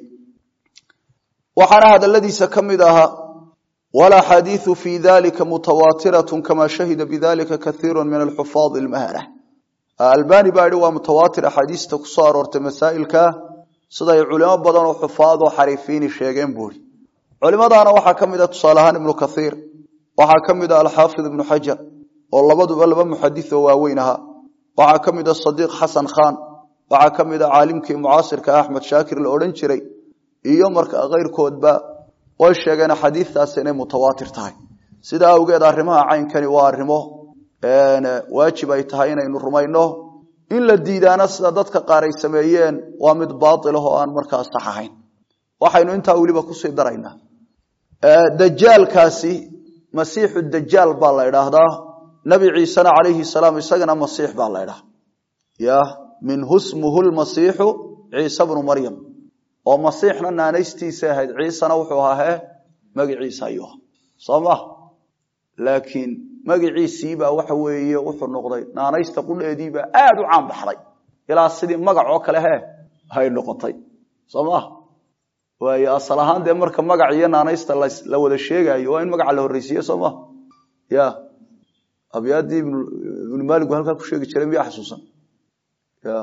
waxaana hadaladiisa ka mid ahaa walaxaadiiu fi dalika mutawaatiratun kama shahida bidalika kaiiru min alxufaad almahara albani baa yihi waa mutawaatir axaadiista ku soo aroortay masaa'ilka siday culimo badan oo xufaad oo xariifiini sheegeen buuri culimadaana waxaa ka mid a tusaale ahaan ibnu kaiir waxaa ka mid a alxaafid ibnu xajar oo labaduba laba muxadis oo waaweyn ahaa waxaa ka mid a sadiiq xasan khan waxaa ka mid a caalimkii mucaasirka axmed shaakir la odhan jiray iyo marka keyrkoodba way sheegeen xadiistaas inay mutawaatir tahay sida awgeed arrimaha caynkani waa arrimo waajib ay tahay inaynu rumayno in la diidaana sida dadka qaar ay sameeyeen waa mid baail ah oo aan markaa sax ahayn waxaynu intaa weliba kusii daraynaa dajaalkaasi masiixu dajaal baa la idhaahdaa nabi ciisena calayhi salaam isagana masiix baa la idhaha ya minhu smuhu lmasiixu ciise bnu maryam oo masiixna naanaystiisa ahayd ciisena wuxuu ahaa he magiciisa ayuu aha soo ma laakiin magiciisiibaa waxa weeye wuxuu noqday naanaysta qudheediibaa aada u caan baxday ilaa sidii magac oo kale he hay noqotay soo ma waayo asal ahaan dee marka magac iyo naanaysta la wada sheegaayo waa in magaca la horreysiiye soo ma ya abyaadii ibnu maaligu halkaa ku sheegi jiray miyaa xasuusan ya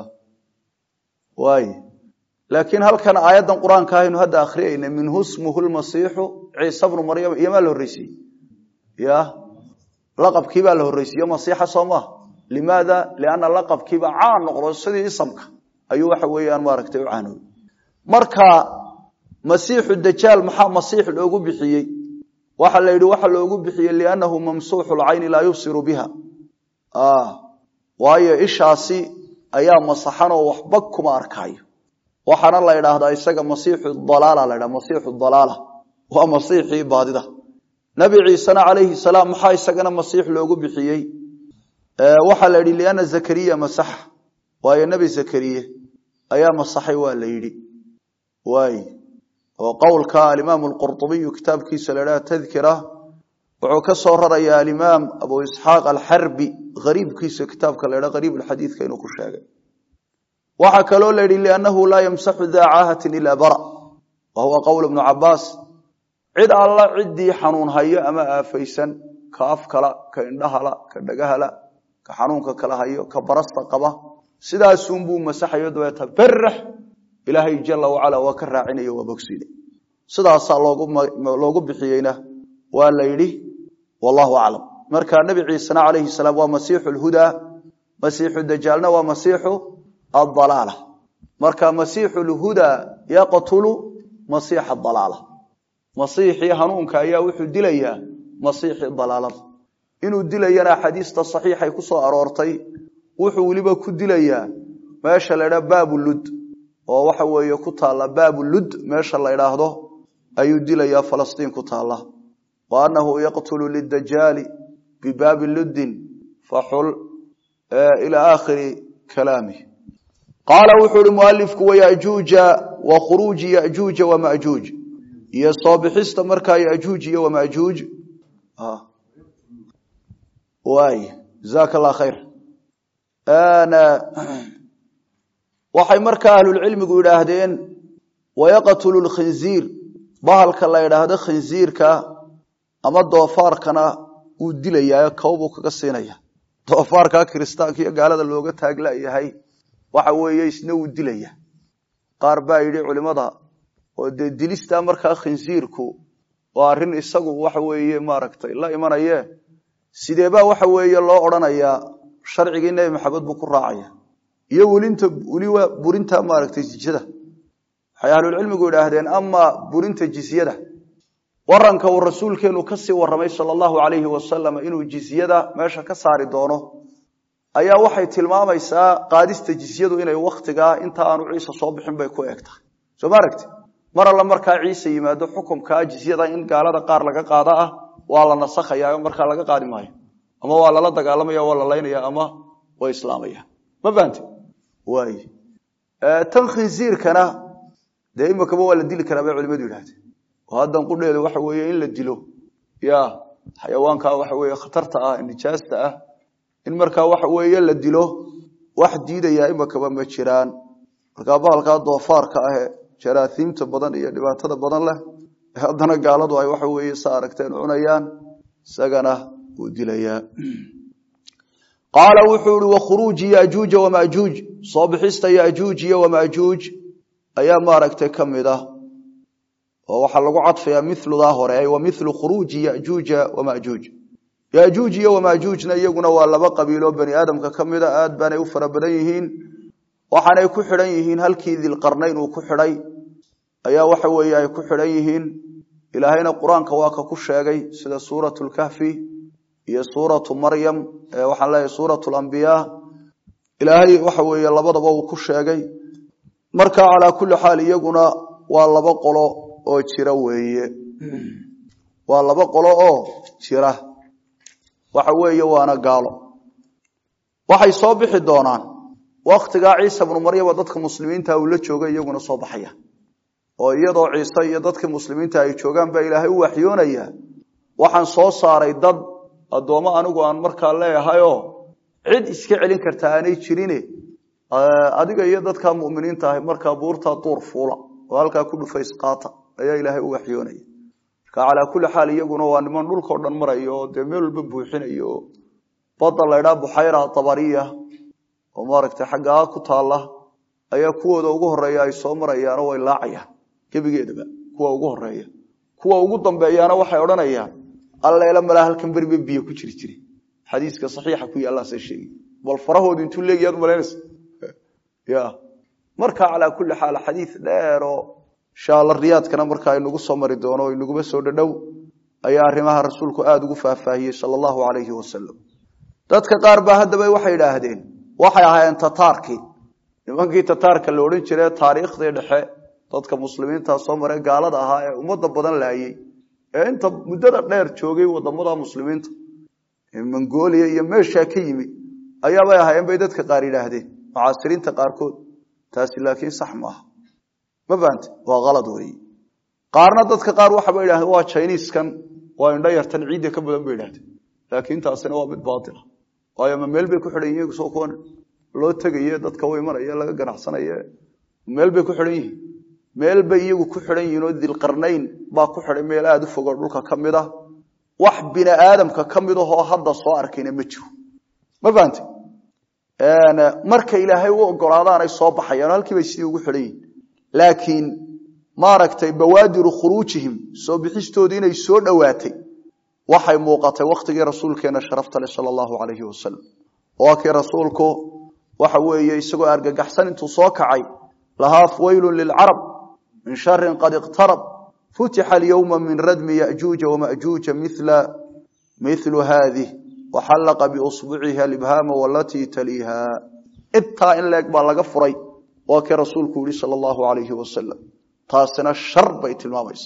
waay laakiin halkan aayaddan qur-aanka ahaynu hadda akhriyayna minhu smuhu lmasiixu ciise bnu maryam iyomaa la horreysiiyey ya laqabkii baa la horreysiiye masiixa soo maaha limaada lianna laqabkiiba caan noqdo sidii isamka ayuu waxa weeyaan maaragtay u caanooy marka masiixu dajaal maxaa masiix loogu bixiyey waxa la yidhi waxa loogu bixiyey liannahu mamsuuxu lcayni laa yubsiru biha waayo ishaasi ayaa masaxanoo waxba kuma arkaayo waxaana la idhaahdaa isaga masiixu dalaala la ydhaha masiixu dalaala waa masiixii baadida nabi ciisena calayhi salaam maxaa isagana masiix loogu bixiyey waxaa la yidhi lianna zakariya masaxa waayo nebi zakariye ayaa masaxay waa la yidhi waay oo qowlka alimaamu alqurطubiyu kitaabkiisa la idhaha tadkira wuxuu ka soo rarayaa alimaam abu isxaaq alxarbi ariibkiisa kitaabka la ydhaha ariib alxadiidka inuu ku sheegay waxaa kaloo la yidhi liannahu laa yamsaxu daa caahatin ilaa bara wa huwa qowl ibnu cabaas cid alla ciddii xanuun hayo ama aafaysan ka afkala ka indhahala ka dhagahala ka xanuunka kala hayo ka barasta qaba sidaasunbuu masaxayo dabeeta berax ilaahay jala wacala waa ka raacinayo waa bogsiine sidaasaa loogu bixiyeyna waa la yidhi wallahu aclam marka nebi ciisena calayhi salaam waa masiixu lhudaa masiixu dajaalna waa masiixu adalaala marka masiixu lhudaa yaqtulu masiixa dalaala masiixii hanuunka ayaa wuxuu dilayaa masiixii dalaalada inuu dilayana axaadiista saxiixay ku soo aroortay wuxuu weliba ku dilayaa meesha la ydhaha baabu lud oo waxa weeye ku taalla baabu lud meesha la ydhaahdo ayuu dilayaa falastiin ku taalla wa annahu yaqtulu lidajaali bibaabi luddin faxul ilaa aakhiri kalaamih qaala wuxuu uhi mualifku wayajuuja wa khuruuji yajuuja wamajuuj iyo soo bixista markaa yajuuj iyo wamajuuj waay jazaaka allah khayr waxay markaa ahlulcilmigu yidhaahdeen wayaqtulu lkhinziir bahalka la yidhaahdo khinziirka ama doofaarkana wuu dilayaa kawbuu kaga siinaya doofaarka kiristaanka iyo gaalada looga taaglayahay waxa weeye isna wuu dilaya qaar baa yidhi culimada oo dee dilistaa markaa khinsiirku waa arrin isagu waxa weeye maaragtay la imanaye sideebaa waxa weeye loo odhanayaa sharcigii nebi maxamed buu ku raacaya iyo welinta weliba burinta maaragtay jisyada waxay ahlulcilmigu idhaahdeen ama burinta jisyada waranka uu rasuulkeenu kasii warramay sala allahu calayhi wasalam inuu jisyada meesha ka saari doono ayaa waxay tilmaamaysaa qaadista jisyadu inay wakhtigaa inta aanu ciise soo bixin bay ku eg tahay soo ma aragti mar alla markaa ciise yimaado xukumkaa jisyada in gaalada qaar laga qaada ah waa la nasakhaya markaa laga qaadi maayo ama waa lala dagaalamaya waa la laynaya ama waa islaamaya ma fahamte waay tan khinsiirkana dee imikaba waa la dili karaa bay culimadu yidhahdeen oo haddan qudheeda waxa weeye in la dilo ya xayawaanka waxa weeye khatarta ah nijaasta ah in markaa waxa weeye la dilo wax diidayaa imikaba ma jiraan markaa bahalkaa doofaarka ahe jaraasiimta badan iyo dhibaatada badan leh haddana gaaladu ay waxa weeye sa aragteen cunayaan isagana wuu dilayaa qaala wuxuu ihi wakhuruuji yajuuja wamajuuj soo bixista yajuuj iyo wamajuuj ayaa maaragtay ka mid ah oo waxaa lagu cadfayaa miludaa hore wa milu khuruuji yajuuja wamajuuj yajuuj iyo wamajuujna iyaguna waa laba qabiilo bani aadamka ka mida aad baanay u fara badan yihiin waxaanay ku xidhan yihiin halkii dilqarnayn uu ku xidhay ayaa waxa weeye ay ku xidhan yihiin ilaahayna qur-aanka waa ka ku sheegay sida suuratu lkahfi iyo suuratu maryam waxaan leeyahay suuratu lambiyaa ilaahay waxa weeye labadaba uu ku sheegay marka calaa kulli xaal iyaguna waa laba qolo oo jira weeye waa laba qolo oo jira waxa weeye waana gaalo waxay soo bixi doonaan waktigaa ciisa bnu maryama dadka muslimiinta uu la jooga iyaguna soo baxaya oo iyadoo ciise iyo dadkii muslimiinta ay joogaan baa ilaahay u waxyoonaya waxaan soo saaray dad addoommo anigu aan markaa leeyahayoo cid iska celin karta aanay jirine adiga iyo dadkaa muminiinta ahay markaa buurtaa duur fuula oo halkaa ku dhufays qaata ayaa ilaahay u waxyoonaya marka calaa kulli xaal iyaguna waa niman dhulkao dhan maraya oo dee meel walba buuxinaya oo badda laydhaa buxayra tabariya oo maaragtay xaggaa ku taalla ayaa kuwooda ugu horeeya ay soo marayaano way laacayaan gebigeedaba kuwa ugu horeeya kuwa ugu dambeeyaana waxay odhanayaan alleela malaa halkan beriba biyo ku jiri jire xadiiska saxiixa ku yaallase sheegi bal farahoodu intuu leegiyaad malaynaysa ya marka calaa kulli xaal xadiid dheeroo insha alla riyaadkana markaa inagu soo mari doono o inaguba soo dhadhow ayaa arrimaha rasuulku aada ugu faahfaahiyey sala allahu calayhi wasalam dadka qaar baa haddaba waxay idhaahdeen waxay ahaayeen tataarkii nimankii tataarka la odhan jire taariikhdii dhexe dadka muslimiinta soo mare gaalada ahaa ee ummadda badan laayey ee inta muddada dheer joogay wadamada muslimiinta ee mongolia iyo meeshaa ka yimi ayaabay ahaayeen bay dadka qaar yidhaahdeen mucaasiriinta qaarkood taasi laakiin sax maaha ma fahamte waa kalad weeye qaarna dadka qaar waxaba idhahdeen waa jiniiskan waa indho yartan ciidda ka badan bay idhahdeen laakiin taasina waa mid baatila waayo ma meel bay ku xidhan yihiin soo kuwan loo tegaye dadka u imanaya laga ganacsanaye meel bay ku xidhan yihiin meel bay iyagu ku xidhan yihiin oo dilqarnayn baa ku xidhay meel aada u fogoo dhulka ka mid a wax bini aadamka ka mid ahoo hadda soo arkayna ma jiro ma fahamte marka ilaahay u ogolaadaanay soo baxayaan halkii bay sidii ugu xidhan yihiin laakiin maaragtay bawaadiru khuruujihim soo bixistoodii inay soo dhowaatay waxay muuqatay wakhtigii rasuulkeena sharafta leh sala allahu calayhi wasalam waa kii rasuulku waxa weeye isagoo argagaxsan intuu soo kacay lahaa waylun lilcarab min sharin qad iqtarab futixa alyowma min radmi yajuuja wamajuuja mila milu haadih waxallaqa biusbuciha libhaama walatii taliiha intaa in leeg baa laga furay waa kii rasuulku yihi sala allahu calayhi wasalam taasina shar bay tilmaamaysa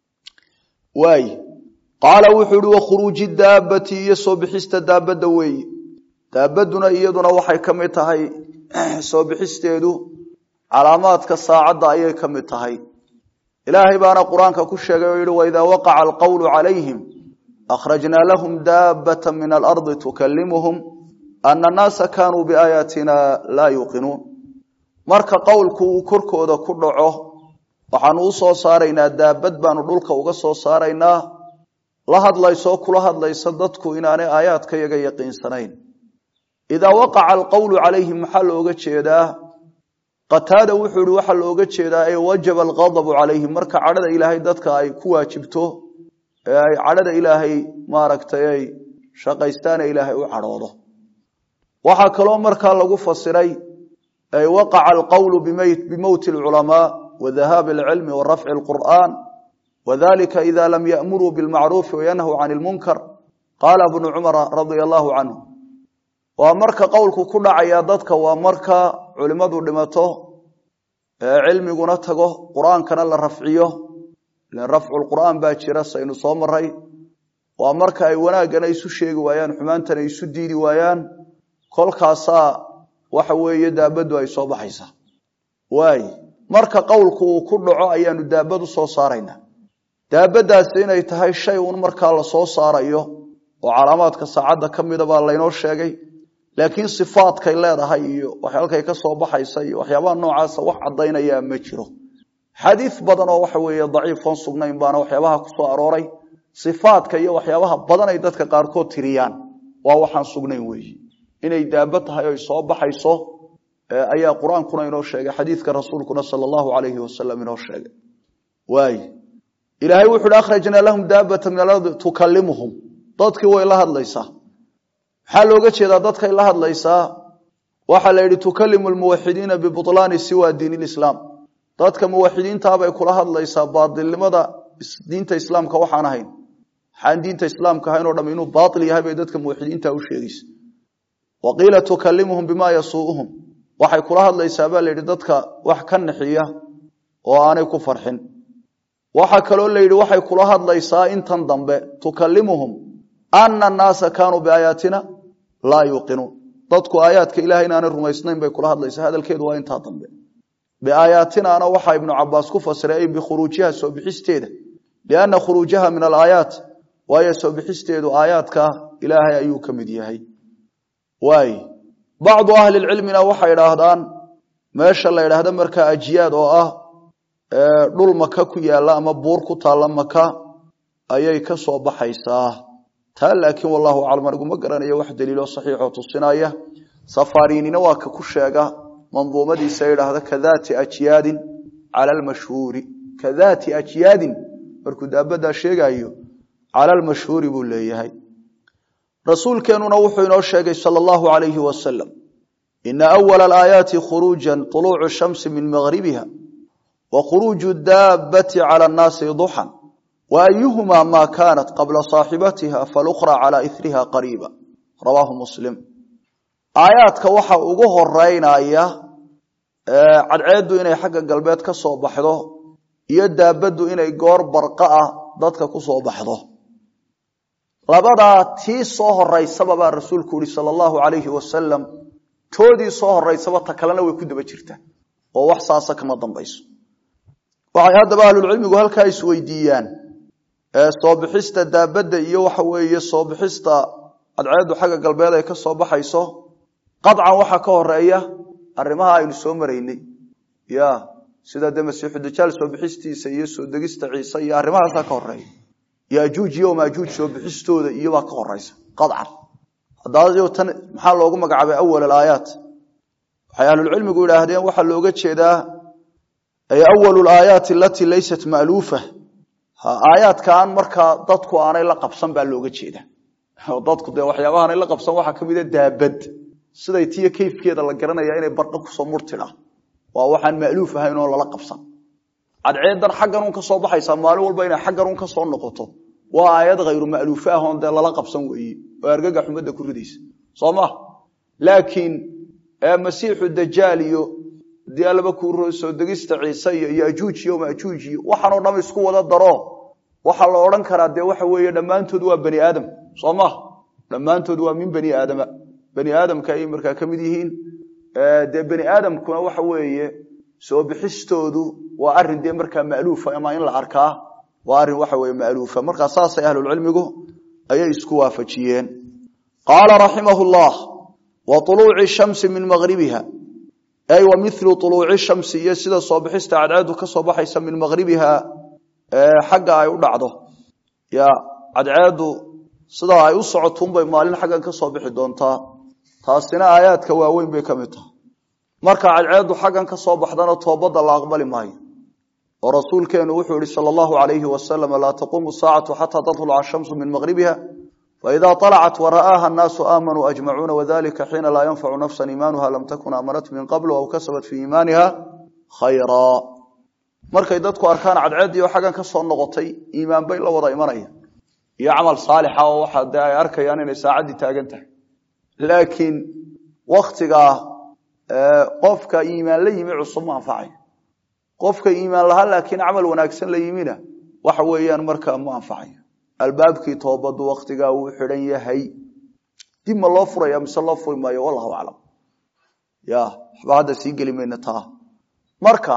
waay qaala wuxuu ihi wakhuruuji daabati iyo soo bixista daabadda weeye daabaduna iyaduna waxay ka mid tahay soo bixisteedu calaamaadka saacadda ayay ka mid tahay ilaahay baana qur-aanka ku sheegay oo yihi waidaa waqaca alqowlu calayhim akhrajnaa lahum daabata min alardi tukalimuhum ana annaasa kaanuu biaayaatina laa yuuqinuun marka qowlku uu korkooda ku dhaco waxaanu u soo saaraynaa daabad baanu dhulka uga soo saaraynaa la hadlaysoo kula hadlaysa dadku inaanay aayaadka yaga yaqiinsanayn idaa waqaca alqowlu calayhim maxaa looga jeedaa qataada wuxuu ihi waxaa looga jeedaa ee wajaba alqadabu calayhim marka cadhada ilaahay dadka ay ku waajibto ee ay cadhada ilaahay maaragtay ay shaqaystaane ilaahay u cadhoodo waxaa kaloo markaa lagu fasiray ay waqaca alqowlu bimowti alculamaa wa dahaabi alcilmi wa rafci alqur'aan wadalika ida lam ya'muruu bilmacruufi wayanhw can ilmunkar qaala bnu cumara radia allahu canhu waa marka qowlku ku dhacaya dadka waa marka culimmadu dhimato ee cilmiguna tago qur-aankana la rafciyo ilan rafcu lqur'aan baa jira saynu soo maray waa marka ay wanaaggana isu sheegi waayaan xumaantana isu diidi waayaan kolkaasaa waxa weeye daabaddu ay soo baxaysaa waay marka qowlku uu ku dhaco ayaanu daabad u soo saaraynaa daabadaasi inay tahay shay uun markaa la soo saarayo oo calaamaadka saacadda ka mida baa laynoo sheegay laakiin sifaadkay leedahay iyo waxyaalkay ka soo baxaysa iyo waxyaabaha noocaasa wax caddaynayaa ma jiro xadiis badan oo waxa weeye daciifoon sugnayn baana waxyaabaha ku soo arooray sifaadka iyo waxyaabaha badan ay dadka qaarkood tiriyaan waa waxaan sugnayn weeyi inay daaba tahay oy soo baxayso ayaa qur-aankuna inoo sheegay xadiidka rasuulkuna sala allahu calayhi wasalam inoo sheegay waay ilaahay wuxu uhi akhrajnaa lahum daabata min alardi tukalimuhum dadkii way la hadlaysaa maxaa looga jeedaa dadkay la hadlaysaa waxaa la yidhi tukalimu lmuwaxidiina bibulaani siwa diin lislaam dadka muwaxidiintaabay kula hadlaysaa baailnimada diinta islaamka waxaan ahayn waxaan diinta islaamka ahayn o dham inuu baail yahay bay dadka muwaxidiinta u sheegaysa wa qiila tukalimuhum bima yasuuhum waxay kula hadlaysaa baa layidhi dadka wax ka naxiya oo aanay ku farxin waxaa kaloo la yidhi waxay kula hadlaysaa intan dambe tukalimuhum ana annaasa kaanuu biaayaatina laa yuuqinuun dadku aayaadka ilahay inaanay rumaysnayn bay kula hadlaysaa hadalkeedu waa intaa dambe biaayaatinaana waxaa ibnu cabaas ku fasiray ay bikhuruujiha soo bixisteeda lianna khuruujaha min alaayaat waayo soo bixisteedu aayaadka ilaahay ayuu ka mid yahay waay bacdu ahli lcilmina waxay idhaahdaan meesha la ydhaahda markaa ajiyaad oo ah dhul maka ku yaala ama buur ku taalla maka ayay ka soo baxaysaa taa laakiin wallahu aclam aniguma garanayo wax daliiloo saxiixoo tusinaya safarinina waa ka ku sheega manduumadiisa idhaahda kadaati ajyaadin cala almashhuuri kadaati ajyaadin markuu daabadaa sheegayo cala almashhuuri buu leeyahay rasuulkeenuna wuxuu inoo sheegay sala allahu alayhi wasalam ina awala alaayaati khuruujan طuluucu shamsi min magribiha wa khuruuju daabati cala annaasi duxan wa ayuhumaa maa kaanat qabla saaxibatiha falukhra cala iriha qariiba rawaahu muslim aayaadka waxa ugu horeynaya cadceeddu inay xagga galbeed ka soo baxdo iyo daabaddu inay goor barqa ah dadka ku soo baxdo labadaa tii soo horeysaba baa rasuulku yihi sala allahu alayhi wasalam toodii soo horeysaba ta kalena way ku daba jirtaa oo wax saasa kama dambayso waxay haddaba ahlulcilmigu halkaa isweydiiyaan soo bixista daabadda iyo waxa weeye soo bixista cadceeddu xagga galbeed ay ka soo baxayso qaطcan waxaa ka horeeya arrimaha aynu soo maraynay ya sida dee masiixu dajaal soo bixistiisa iyo soo degista ciise iyo arrimahaasaa ka horeeya yajuuj iyo majuuj soo bixistooda iyobaa ka horeysa qaطcan haddaa tan maxaa loogu magacaabay awal alaayaat waxay ahlulcilmigu idhaahdeen waxaa looga jeedaa awal alaayaati alatii laysat ma'luufa aayaadkaan markaa dadku aanay la qabsan baa looga jeeda dadku dee waxyaabahaanay la qabsan waxaa ka mida daabad siday tiyo kayfkeeda la garanaya inay bardho kusoo murtidha waa waxaan ma'luuf ahayn oo lala qabsan cadceedan xagganun ka soo baxaysaa maalin walba inay xagganun ka soo noqoto waa aayad hayru ma'luufe ah oon dee lala qabsan weeye oo argaga xumadda ku ridaysa soo ma laakiin masiixu dajaal iyo dii allaba ku soo degista ciise iyo yajuuj iyo majuuj iyo waxaanoo dham isku wada daro waxaa la odhan karaa dee waxa weeye dhammaantood waa bani aadam soo ma dhammaantood waa min bani aadama bani aadamka ayay markaa ka mid yihiin dee bani aadamkuna waxa weeye soo bixistoodu waa arin dee markaa ma'luufa ama in la arkaa waa arin waxa weye ma'luufa markaa saasay ahlulcilmigu ayay isku waafajiyeen qaala raximahu llah wa uluuci shamsi min magribiha ay wa milu uluuci shamsi iyo sida soo bixista cadceedu ka soo baxaysa min magribiha xagga ay u dhacdo ya cadceedu sidaa ay u socotunbay maalin xaggan ka soo bixi doontaa taasina aayaadka waaweyn bay ka mid tahay marka cadceedu xaggan ka soo baxdana toobadda la aqbali maayo oo rasuulkeenu wuxuu yihi sal allahu alayhi wasalam laa taquumu saacatu xataa tatluca ashamsu min maqribiha faida alacat wara'aaha annaasu aamanuu ajmacuuna wadalika xiina laa yanfacu nafsan iimaanuha lam takun aamanat min qablu aw kasabat fii iimaaniha khayraa markay dadku arkaan cadceeddii oo xaggan ka soo noqotay iimaan bay la wada imanaya iyo camal saalixa oo waxa dee ay arkayaan inay saacaddii taagan tahay laakiin waktigaa qofka iimaan la yimi cusub ma anfacayo qofka iimaan lahaa laakiin camal wanaagsan la yimina waxa weeyaan markaa ma anfacayo albaabkii toobadu waktigaa wuu xidhan yahay dib ma loo furaya mise loo furi maayo wallahu aclam ya waxba hadda sii geli mayna taa marka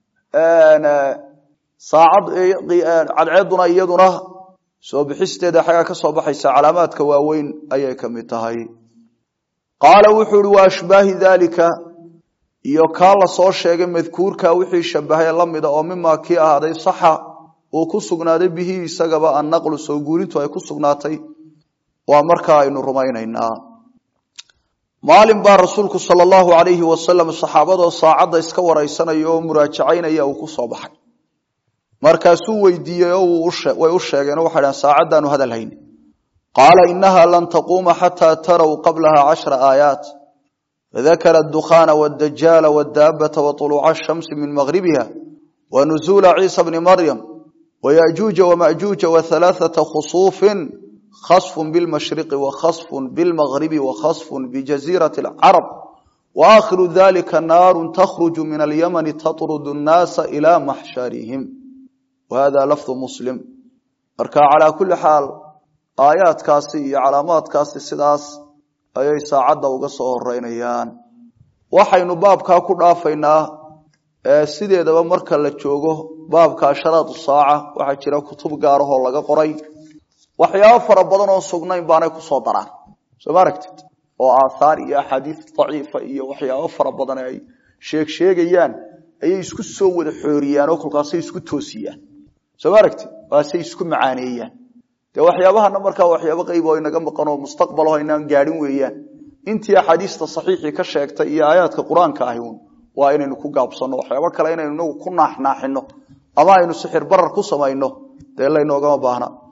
saacad cadceeduna iyaduna soo bixisteeda xaggaa ka soo baxaysa calaamaadka waaweyn ayay ka mid tahay qaala wuxuu ihi wa ashbaahi daalika iyo kaa la soo sheegay madkuurka wixii shabahay lamida oo mimaa kii ahaaday saxa uu ku sugnaaday bihi isagaba annaqlu soo guurintu ay ku sugnaatay waa markaa aynu rumaynaynaa maalin baa rasuulku sala allahu alayhi wasalam saxaabadoo saacadda iska waraysanaya oo muraajacaynaya uu ku soo baxay markaasuu weydiiyey oo way u sheegeenoo waxay dhahan saacaddaanu hadal hayn qaala inaha lan taquuma xataa taraw qablaha cashra aayaat fadakara adukhaana wadajaala wadaabata waطuluuca ashamsi min magribiha wanuzuula ciisa bni maryam wayajuuja wamajuuja wahalaaثata khusuufin khasfun bilmashriqi wakhasfun bilmagribi wakhasfun bijaziirati alcarab waakhiru dalika naaru takhruju min alyamani tatrudu nnaasa ila maxsharihim wahada lafdu muslim marka calaa kulli xaal aayaadkaasi iyo calaamaadkaasi sidaas ayay saacadda uga soo horeynayaan waxaynu baabkaa ku dhaafaynaa sideedaba marka la joogo baabka asharaatu saaca waxaa jira kutub gaarahoo laga qoray waxyaabo fara badan oo sugnayn baanay kusoo daraan soo ma aragtid oo aathaar iyo axaadiis daciifa iyo waxyaabo fara badan ay sheeg sheegayaan ayay isku soo wada xooriyaan oo kolkaasay isku toosiyaan soo ma aragtid waasay isku macaaneeyaan dee waxyaabahana markaa waxyaabo qayb oo inaga maqan oo mustaqbalaho inaan gaadhin weeyaan intii axaadiista saxiixii ka sheegtay iyo aayaadka qur-aanka ahi un waa inaynu ku gaabsanno waxyaabo kale inaynu inagu ku naaxnaaxino ama aynu sixir barar ku samayno dee laynoogama baahna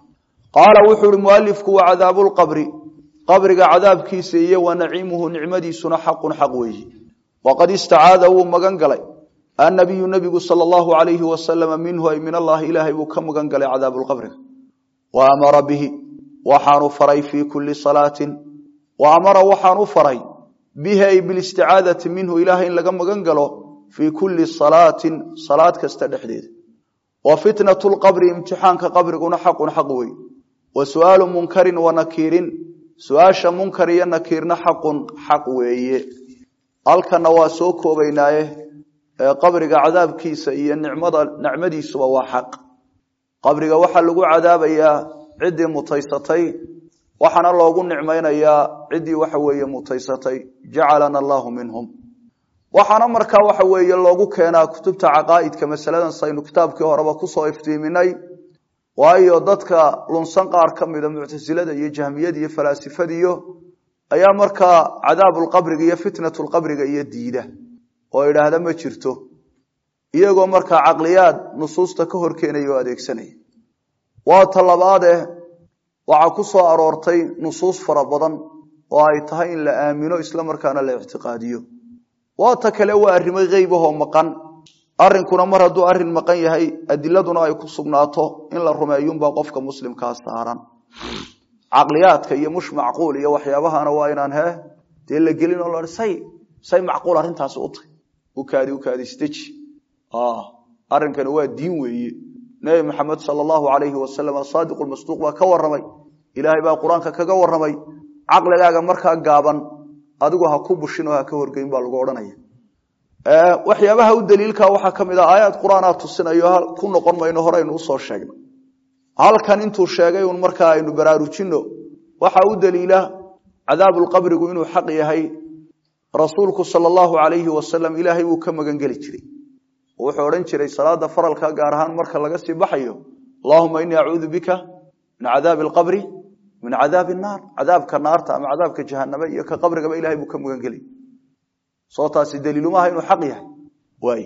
qaala wuxuu uhi mualifku wa cadaabu lqabri qabriga cadaabkiisa iyo wa naciimuhu nicmadiisuna xaqun xaq weeyi waqad istacaada wuu magan galay annabiyu nebigu sala allahu alayhi wasalama minhu ay min allahi ilaahay buu ka magan galay cadaabuulqabriga wa amara bihi waxaanu faray fii kulli salaatin wa amara waxaan u faray bihi ay bilisticaadati minhu ilaahay in laga magan galo fii kulli salaatin salaad kasta dhexdeeda wa fitnatu lqabri imtixaanka qabriguna xaqun xaq wey wa su'aalu munkarin wa nakiirin su-aasha munkar iyo nakiirna xaqun xaq weeye halkana waa soo koobaynaaye qabriga cadaabkiisa iyo nicmada nicmadiisuba waa xaq qabriga waxaa lagu cadaabayaa ciddii mutaysatay waxaana loogu nicmaynayaa ciddii waxa weeye mutaysatay jacalana allahu minhum waxaana markaa waxa weeye loogu keenaa kutubta caqaa'idka masaladan saynu kitaabkii horeba kusoo iftiiminay waayo dadka lunsan qaar ka mida muctasilada iyo jahmiyada iyo falaasifadiyo ayaa markaa cadaabulqabriga iyo fitnatulqabriga iyo diida oo idhaahda ma jirto iyagoo markaa caqliyaad nusuusta ka hor keenaya oo adeegsanaya waa talabaade waxaa ku soo aroortay nusuus fara badan oo ay tahay in la aamino isla markaana la ictiqaadiyo waa ta kale waa arrimo heybahoo maqan arrinkuna mar hadduu arrin maqan yahay adiladuna ay ku sugnaato in la rumeeyunbaa qofka muslimkaa saaran caqliyaadka iyo mush macquul iyo waxyaabahana waa inaan he dee la gelin oo la say say macquul arrintaasi u tahy ukaadi ukaadi isdeji arrinkani waa diin weeye nebi maxamed sala allahu alayhi wasalam asaadiqu lmasduuq baa ka waramay ilaahay baa qur-aanka kaga waramay caqligaaga markaa gaaban adigu ha ku bushin oo ha ka horgeyn baa lagu odhanaya waxyaabaha u daliilka waxaa ka mid ah aayaad qur-aanaa tusinayo ku noqon mayno horeynu usoo sheegnay halkan intuu sheegay un markaa aynu baraarujino waxaa u daliila cadaabulqabrigu inuu xaq yahay rasuulku sala allahu alayhi wasalam ilaahay buu ka magan geli jiray wuxuu odhan jiray salaada faralka gaar ahaan marka laga sii baxayo allahuma inii acuudu bika min cadaabi alqabri min cadaabi naar cadaabka naarta ama cadaabka jahaname iyo ka qabrigaba ilahay buu ka magan gelay soo taasi daliilumaha inuu xaq yahay waay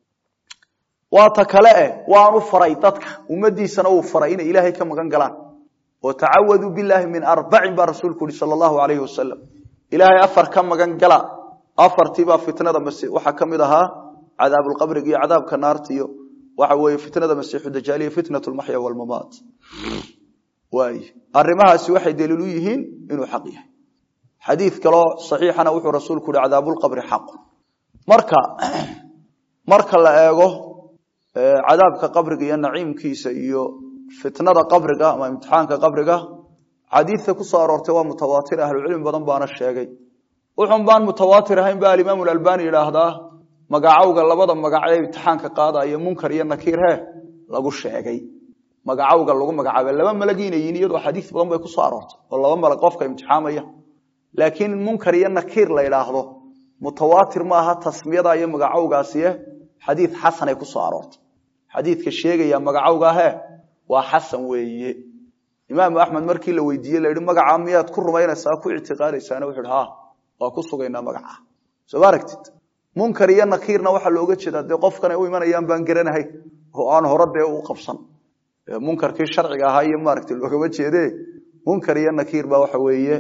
waa ta kale eh waanu faray dadka ummadiisana uu faray inay ilaahay ka magan galaan oo tacawaduu bilaahi min arbacin baa rasuulku yihi sala allahu alayhi wasalam ilaahay afar ka magan gala afartiibaa fitnada masi waxaa ka mid ahaa cadaabulqabriga iyo cadaabka naarta iyo waxa weeye fitnada masiixu dajaal iyo fitnat lmaxya walmamaat waay arrimahaasi waxay daliil u yihiin inuu xaq yahay xadiid kaloo saxiixana wuxuu rasuulku yihi cadaabulqabri xaqu marka marka la eego cadaabka qabriga iyo naciimkiisa iyo fitnada qabriga ama imtixaanka qabriga xadiidka ku soo aroortay waa mutawaatir ahlucilmi badan baana sheegay wuxun baan mutawaatir ahayn ba alimaamu albani yidhaahdaa magacawga labada magac ee imtixaanka qaadaya munkar iyo nakiir he lagu sheegay magacawga lagu magacaabay laba malagiinayiin iyadoo xadiis badan bay kusoo aroortay oo laba malag qofka imtixaamaya laakiin munkar iyo nakiir la idhaahdo mutawaatir maaha tasmiyada iyo magacawgaasiye xadiid xasanay kusoo aroortay xadiidka sheegaya magacawgahe waa xasan weeye imaamu axmed markii la weydiiye la yihi magacaa miyaad ku rumaynaysaa ku ictiqaadaysaana wuxu ha waa ku sugaynaa magaca soo ma aragtid munkar iyo nakiirna waxaa looga jeedaa dee qofkan ay u imanayaan baan garanahay oo aan hore dee u qabsan munkarkii sharciga ahaa iyo maaragta loogama jeede munkar iyo nakiir baa waxa weeye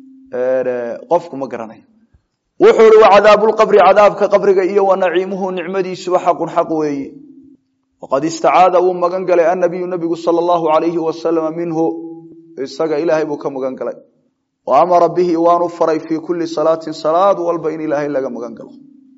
qofku ma garanayo wuxuu ihi wa cadaabulqabri cadaabka qabriga iyo wa naciimuhu nicmadiisuba xaqun xaq weeye waqad istacaada wuu magan galay annabiyu nabigu sala allahu alayhi wasalama minhu isaga ilaahay buu ka magan galay wa amara bihi waanu faray fii kulli salaatin salaad walba in ilaahay laga magan galo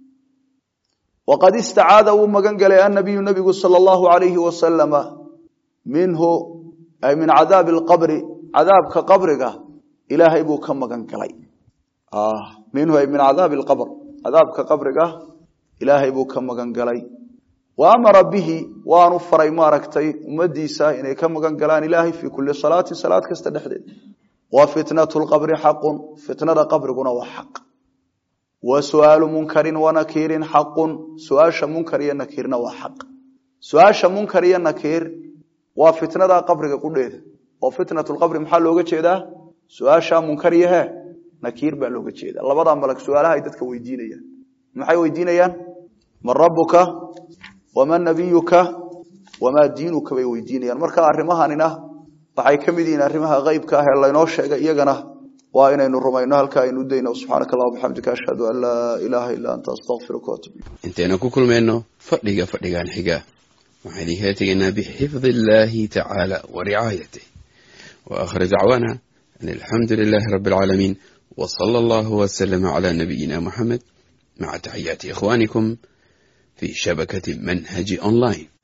waqad istacaada wuu magan galay annabiyu nabigu sala allahu alayhi wasalama minhu ay min cadaabi alqabri cadaabka qabriga ilaahay buu ka magan galay minhu ay min cadaabi alqabr cadaabka qabriga ilaahay buu ka magan galay wa amara bihi waanu faray maaragtay ummadiisa inay ka magan galaan ilaahay fii kulli salaatin salaad kasta dhexdeed wa fitnatu lqabri xaqun fitnada qabriguna waa xaq wa su'aalu munkarin wa nakiirin xaqun su-aasha munkar iyo nakiirna waa xaq su-aasha munkar iyo nakiir waa fitnada qabriga qudheeda oo fitnat lqabri maxaa looga jeedaa su-aasha munkar iyo he nakiir baa looga jeeda labadaa malag su-aalaha ay dadka weydiinayaan maxay weydiinayaan man rabuka waman nabiyuka wamaa diinuka bay weydiinayaan marka arrimahanina waxay ka mid yihiin arrimaha qeybka ah ee laynoo sheegay iyagana waa inaynu rumayno halka aynu udayno subxaanaka allah bixamdika ashhadu an laa ilaaha illa anta astaqfiruka waatub intaynu ku kulmayno fadhiga fadhigan xiga waxaan idinkaga tegaynaa bixifdi illahi tacaala wa ricaayatih wa aakhir dacwaana an alxamdu lilahi rabi alcaalamiin wa sala allahu waslama cala nabiyina muxamed maca taxiyaati ikhwanikum fi shabakati manhaji online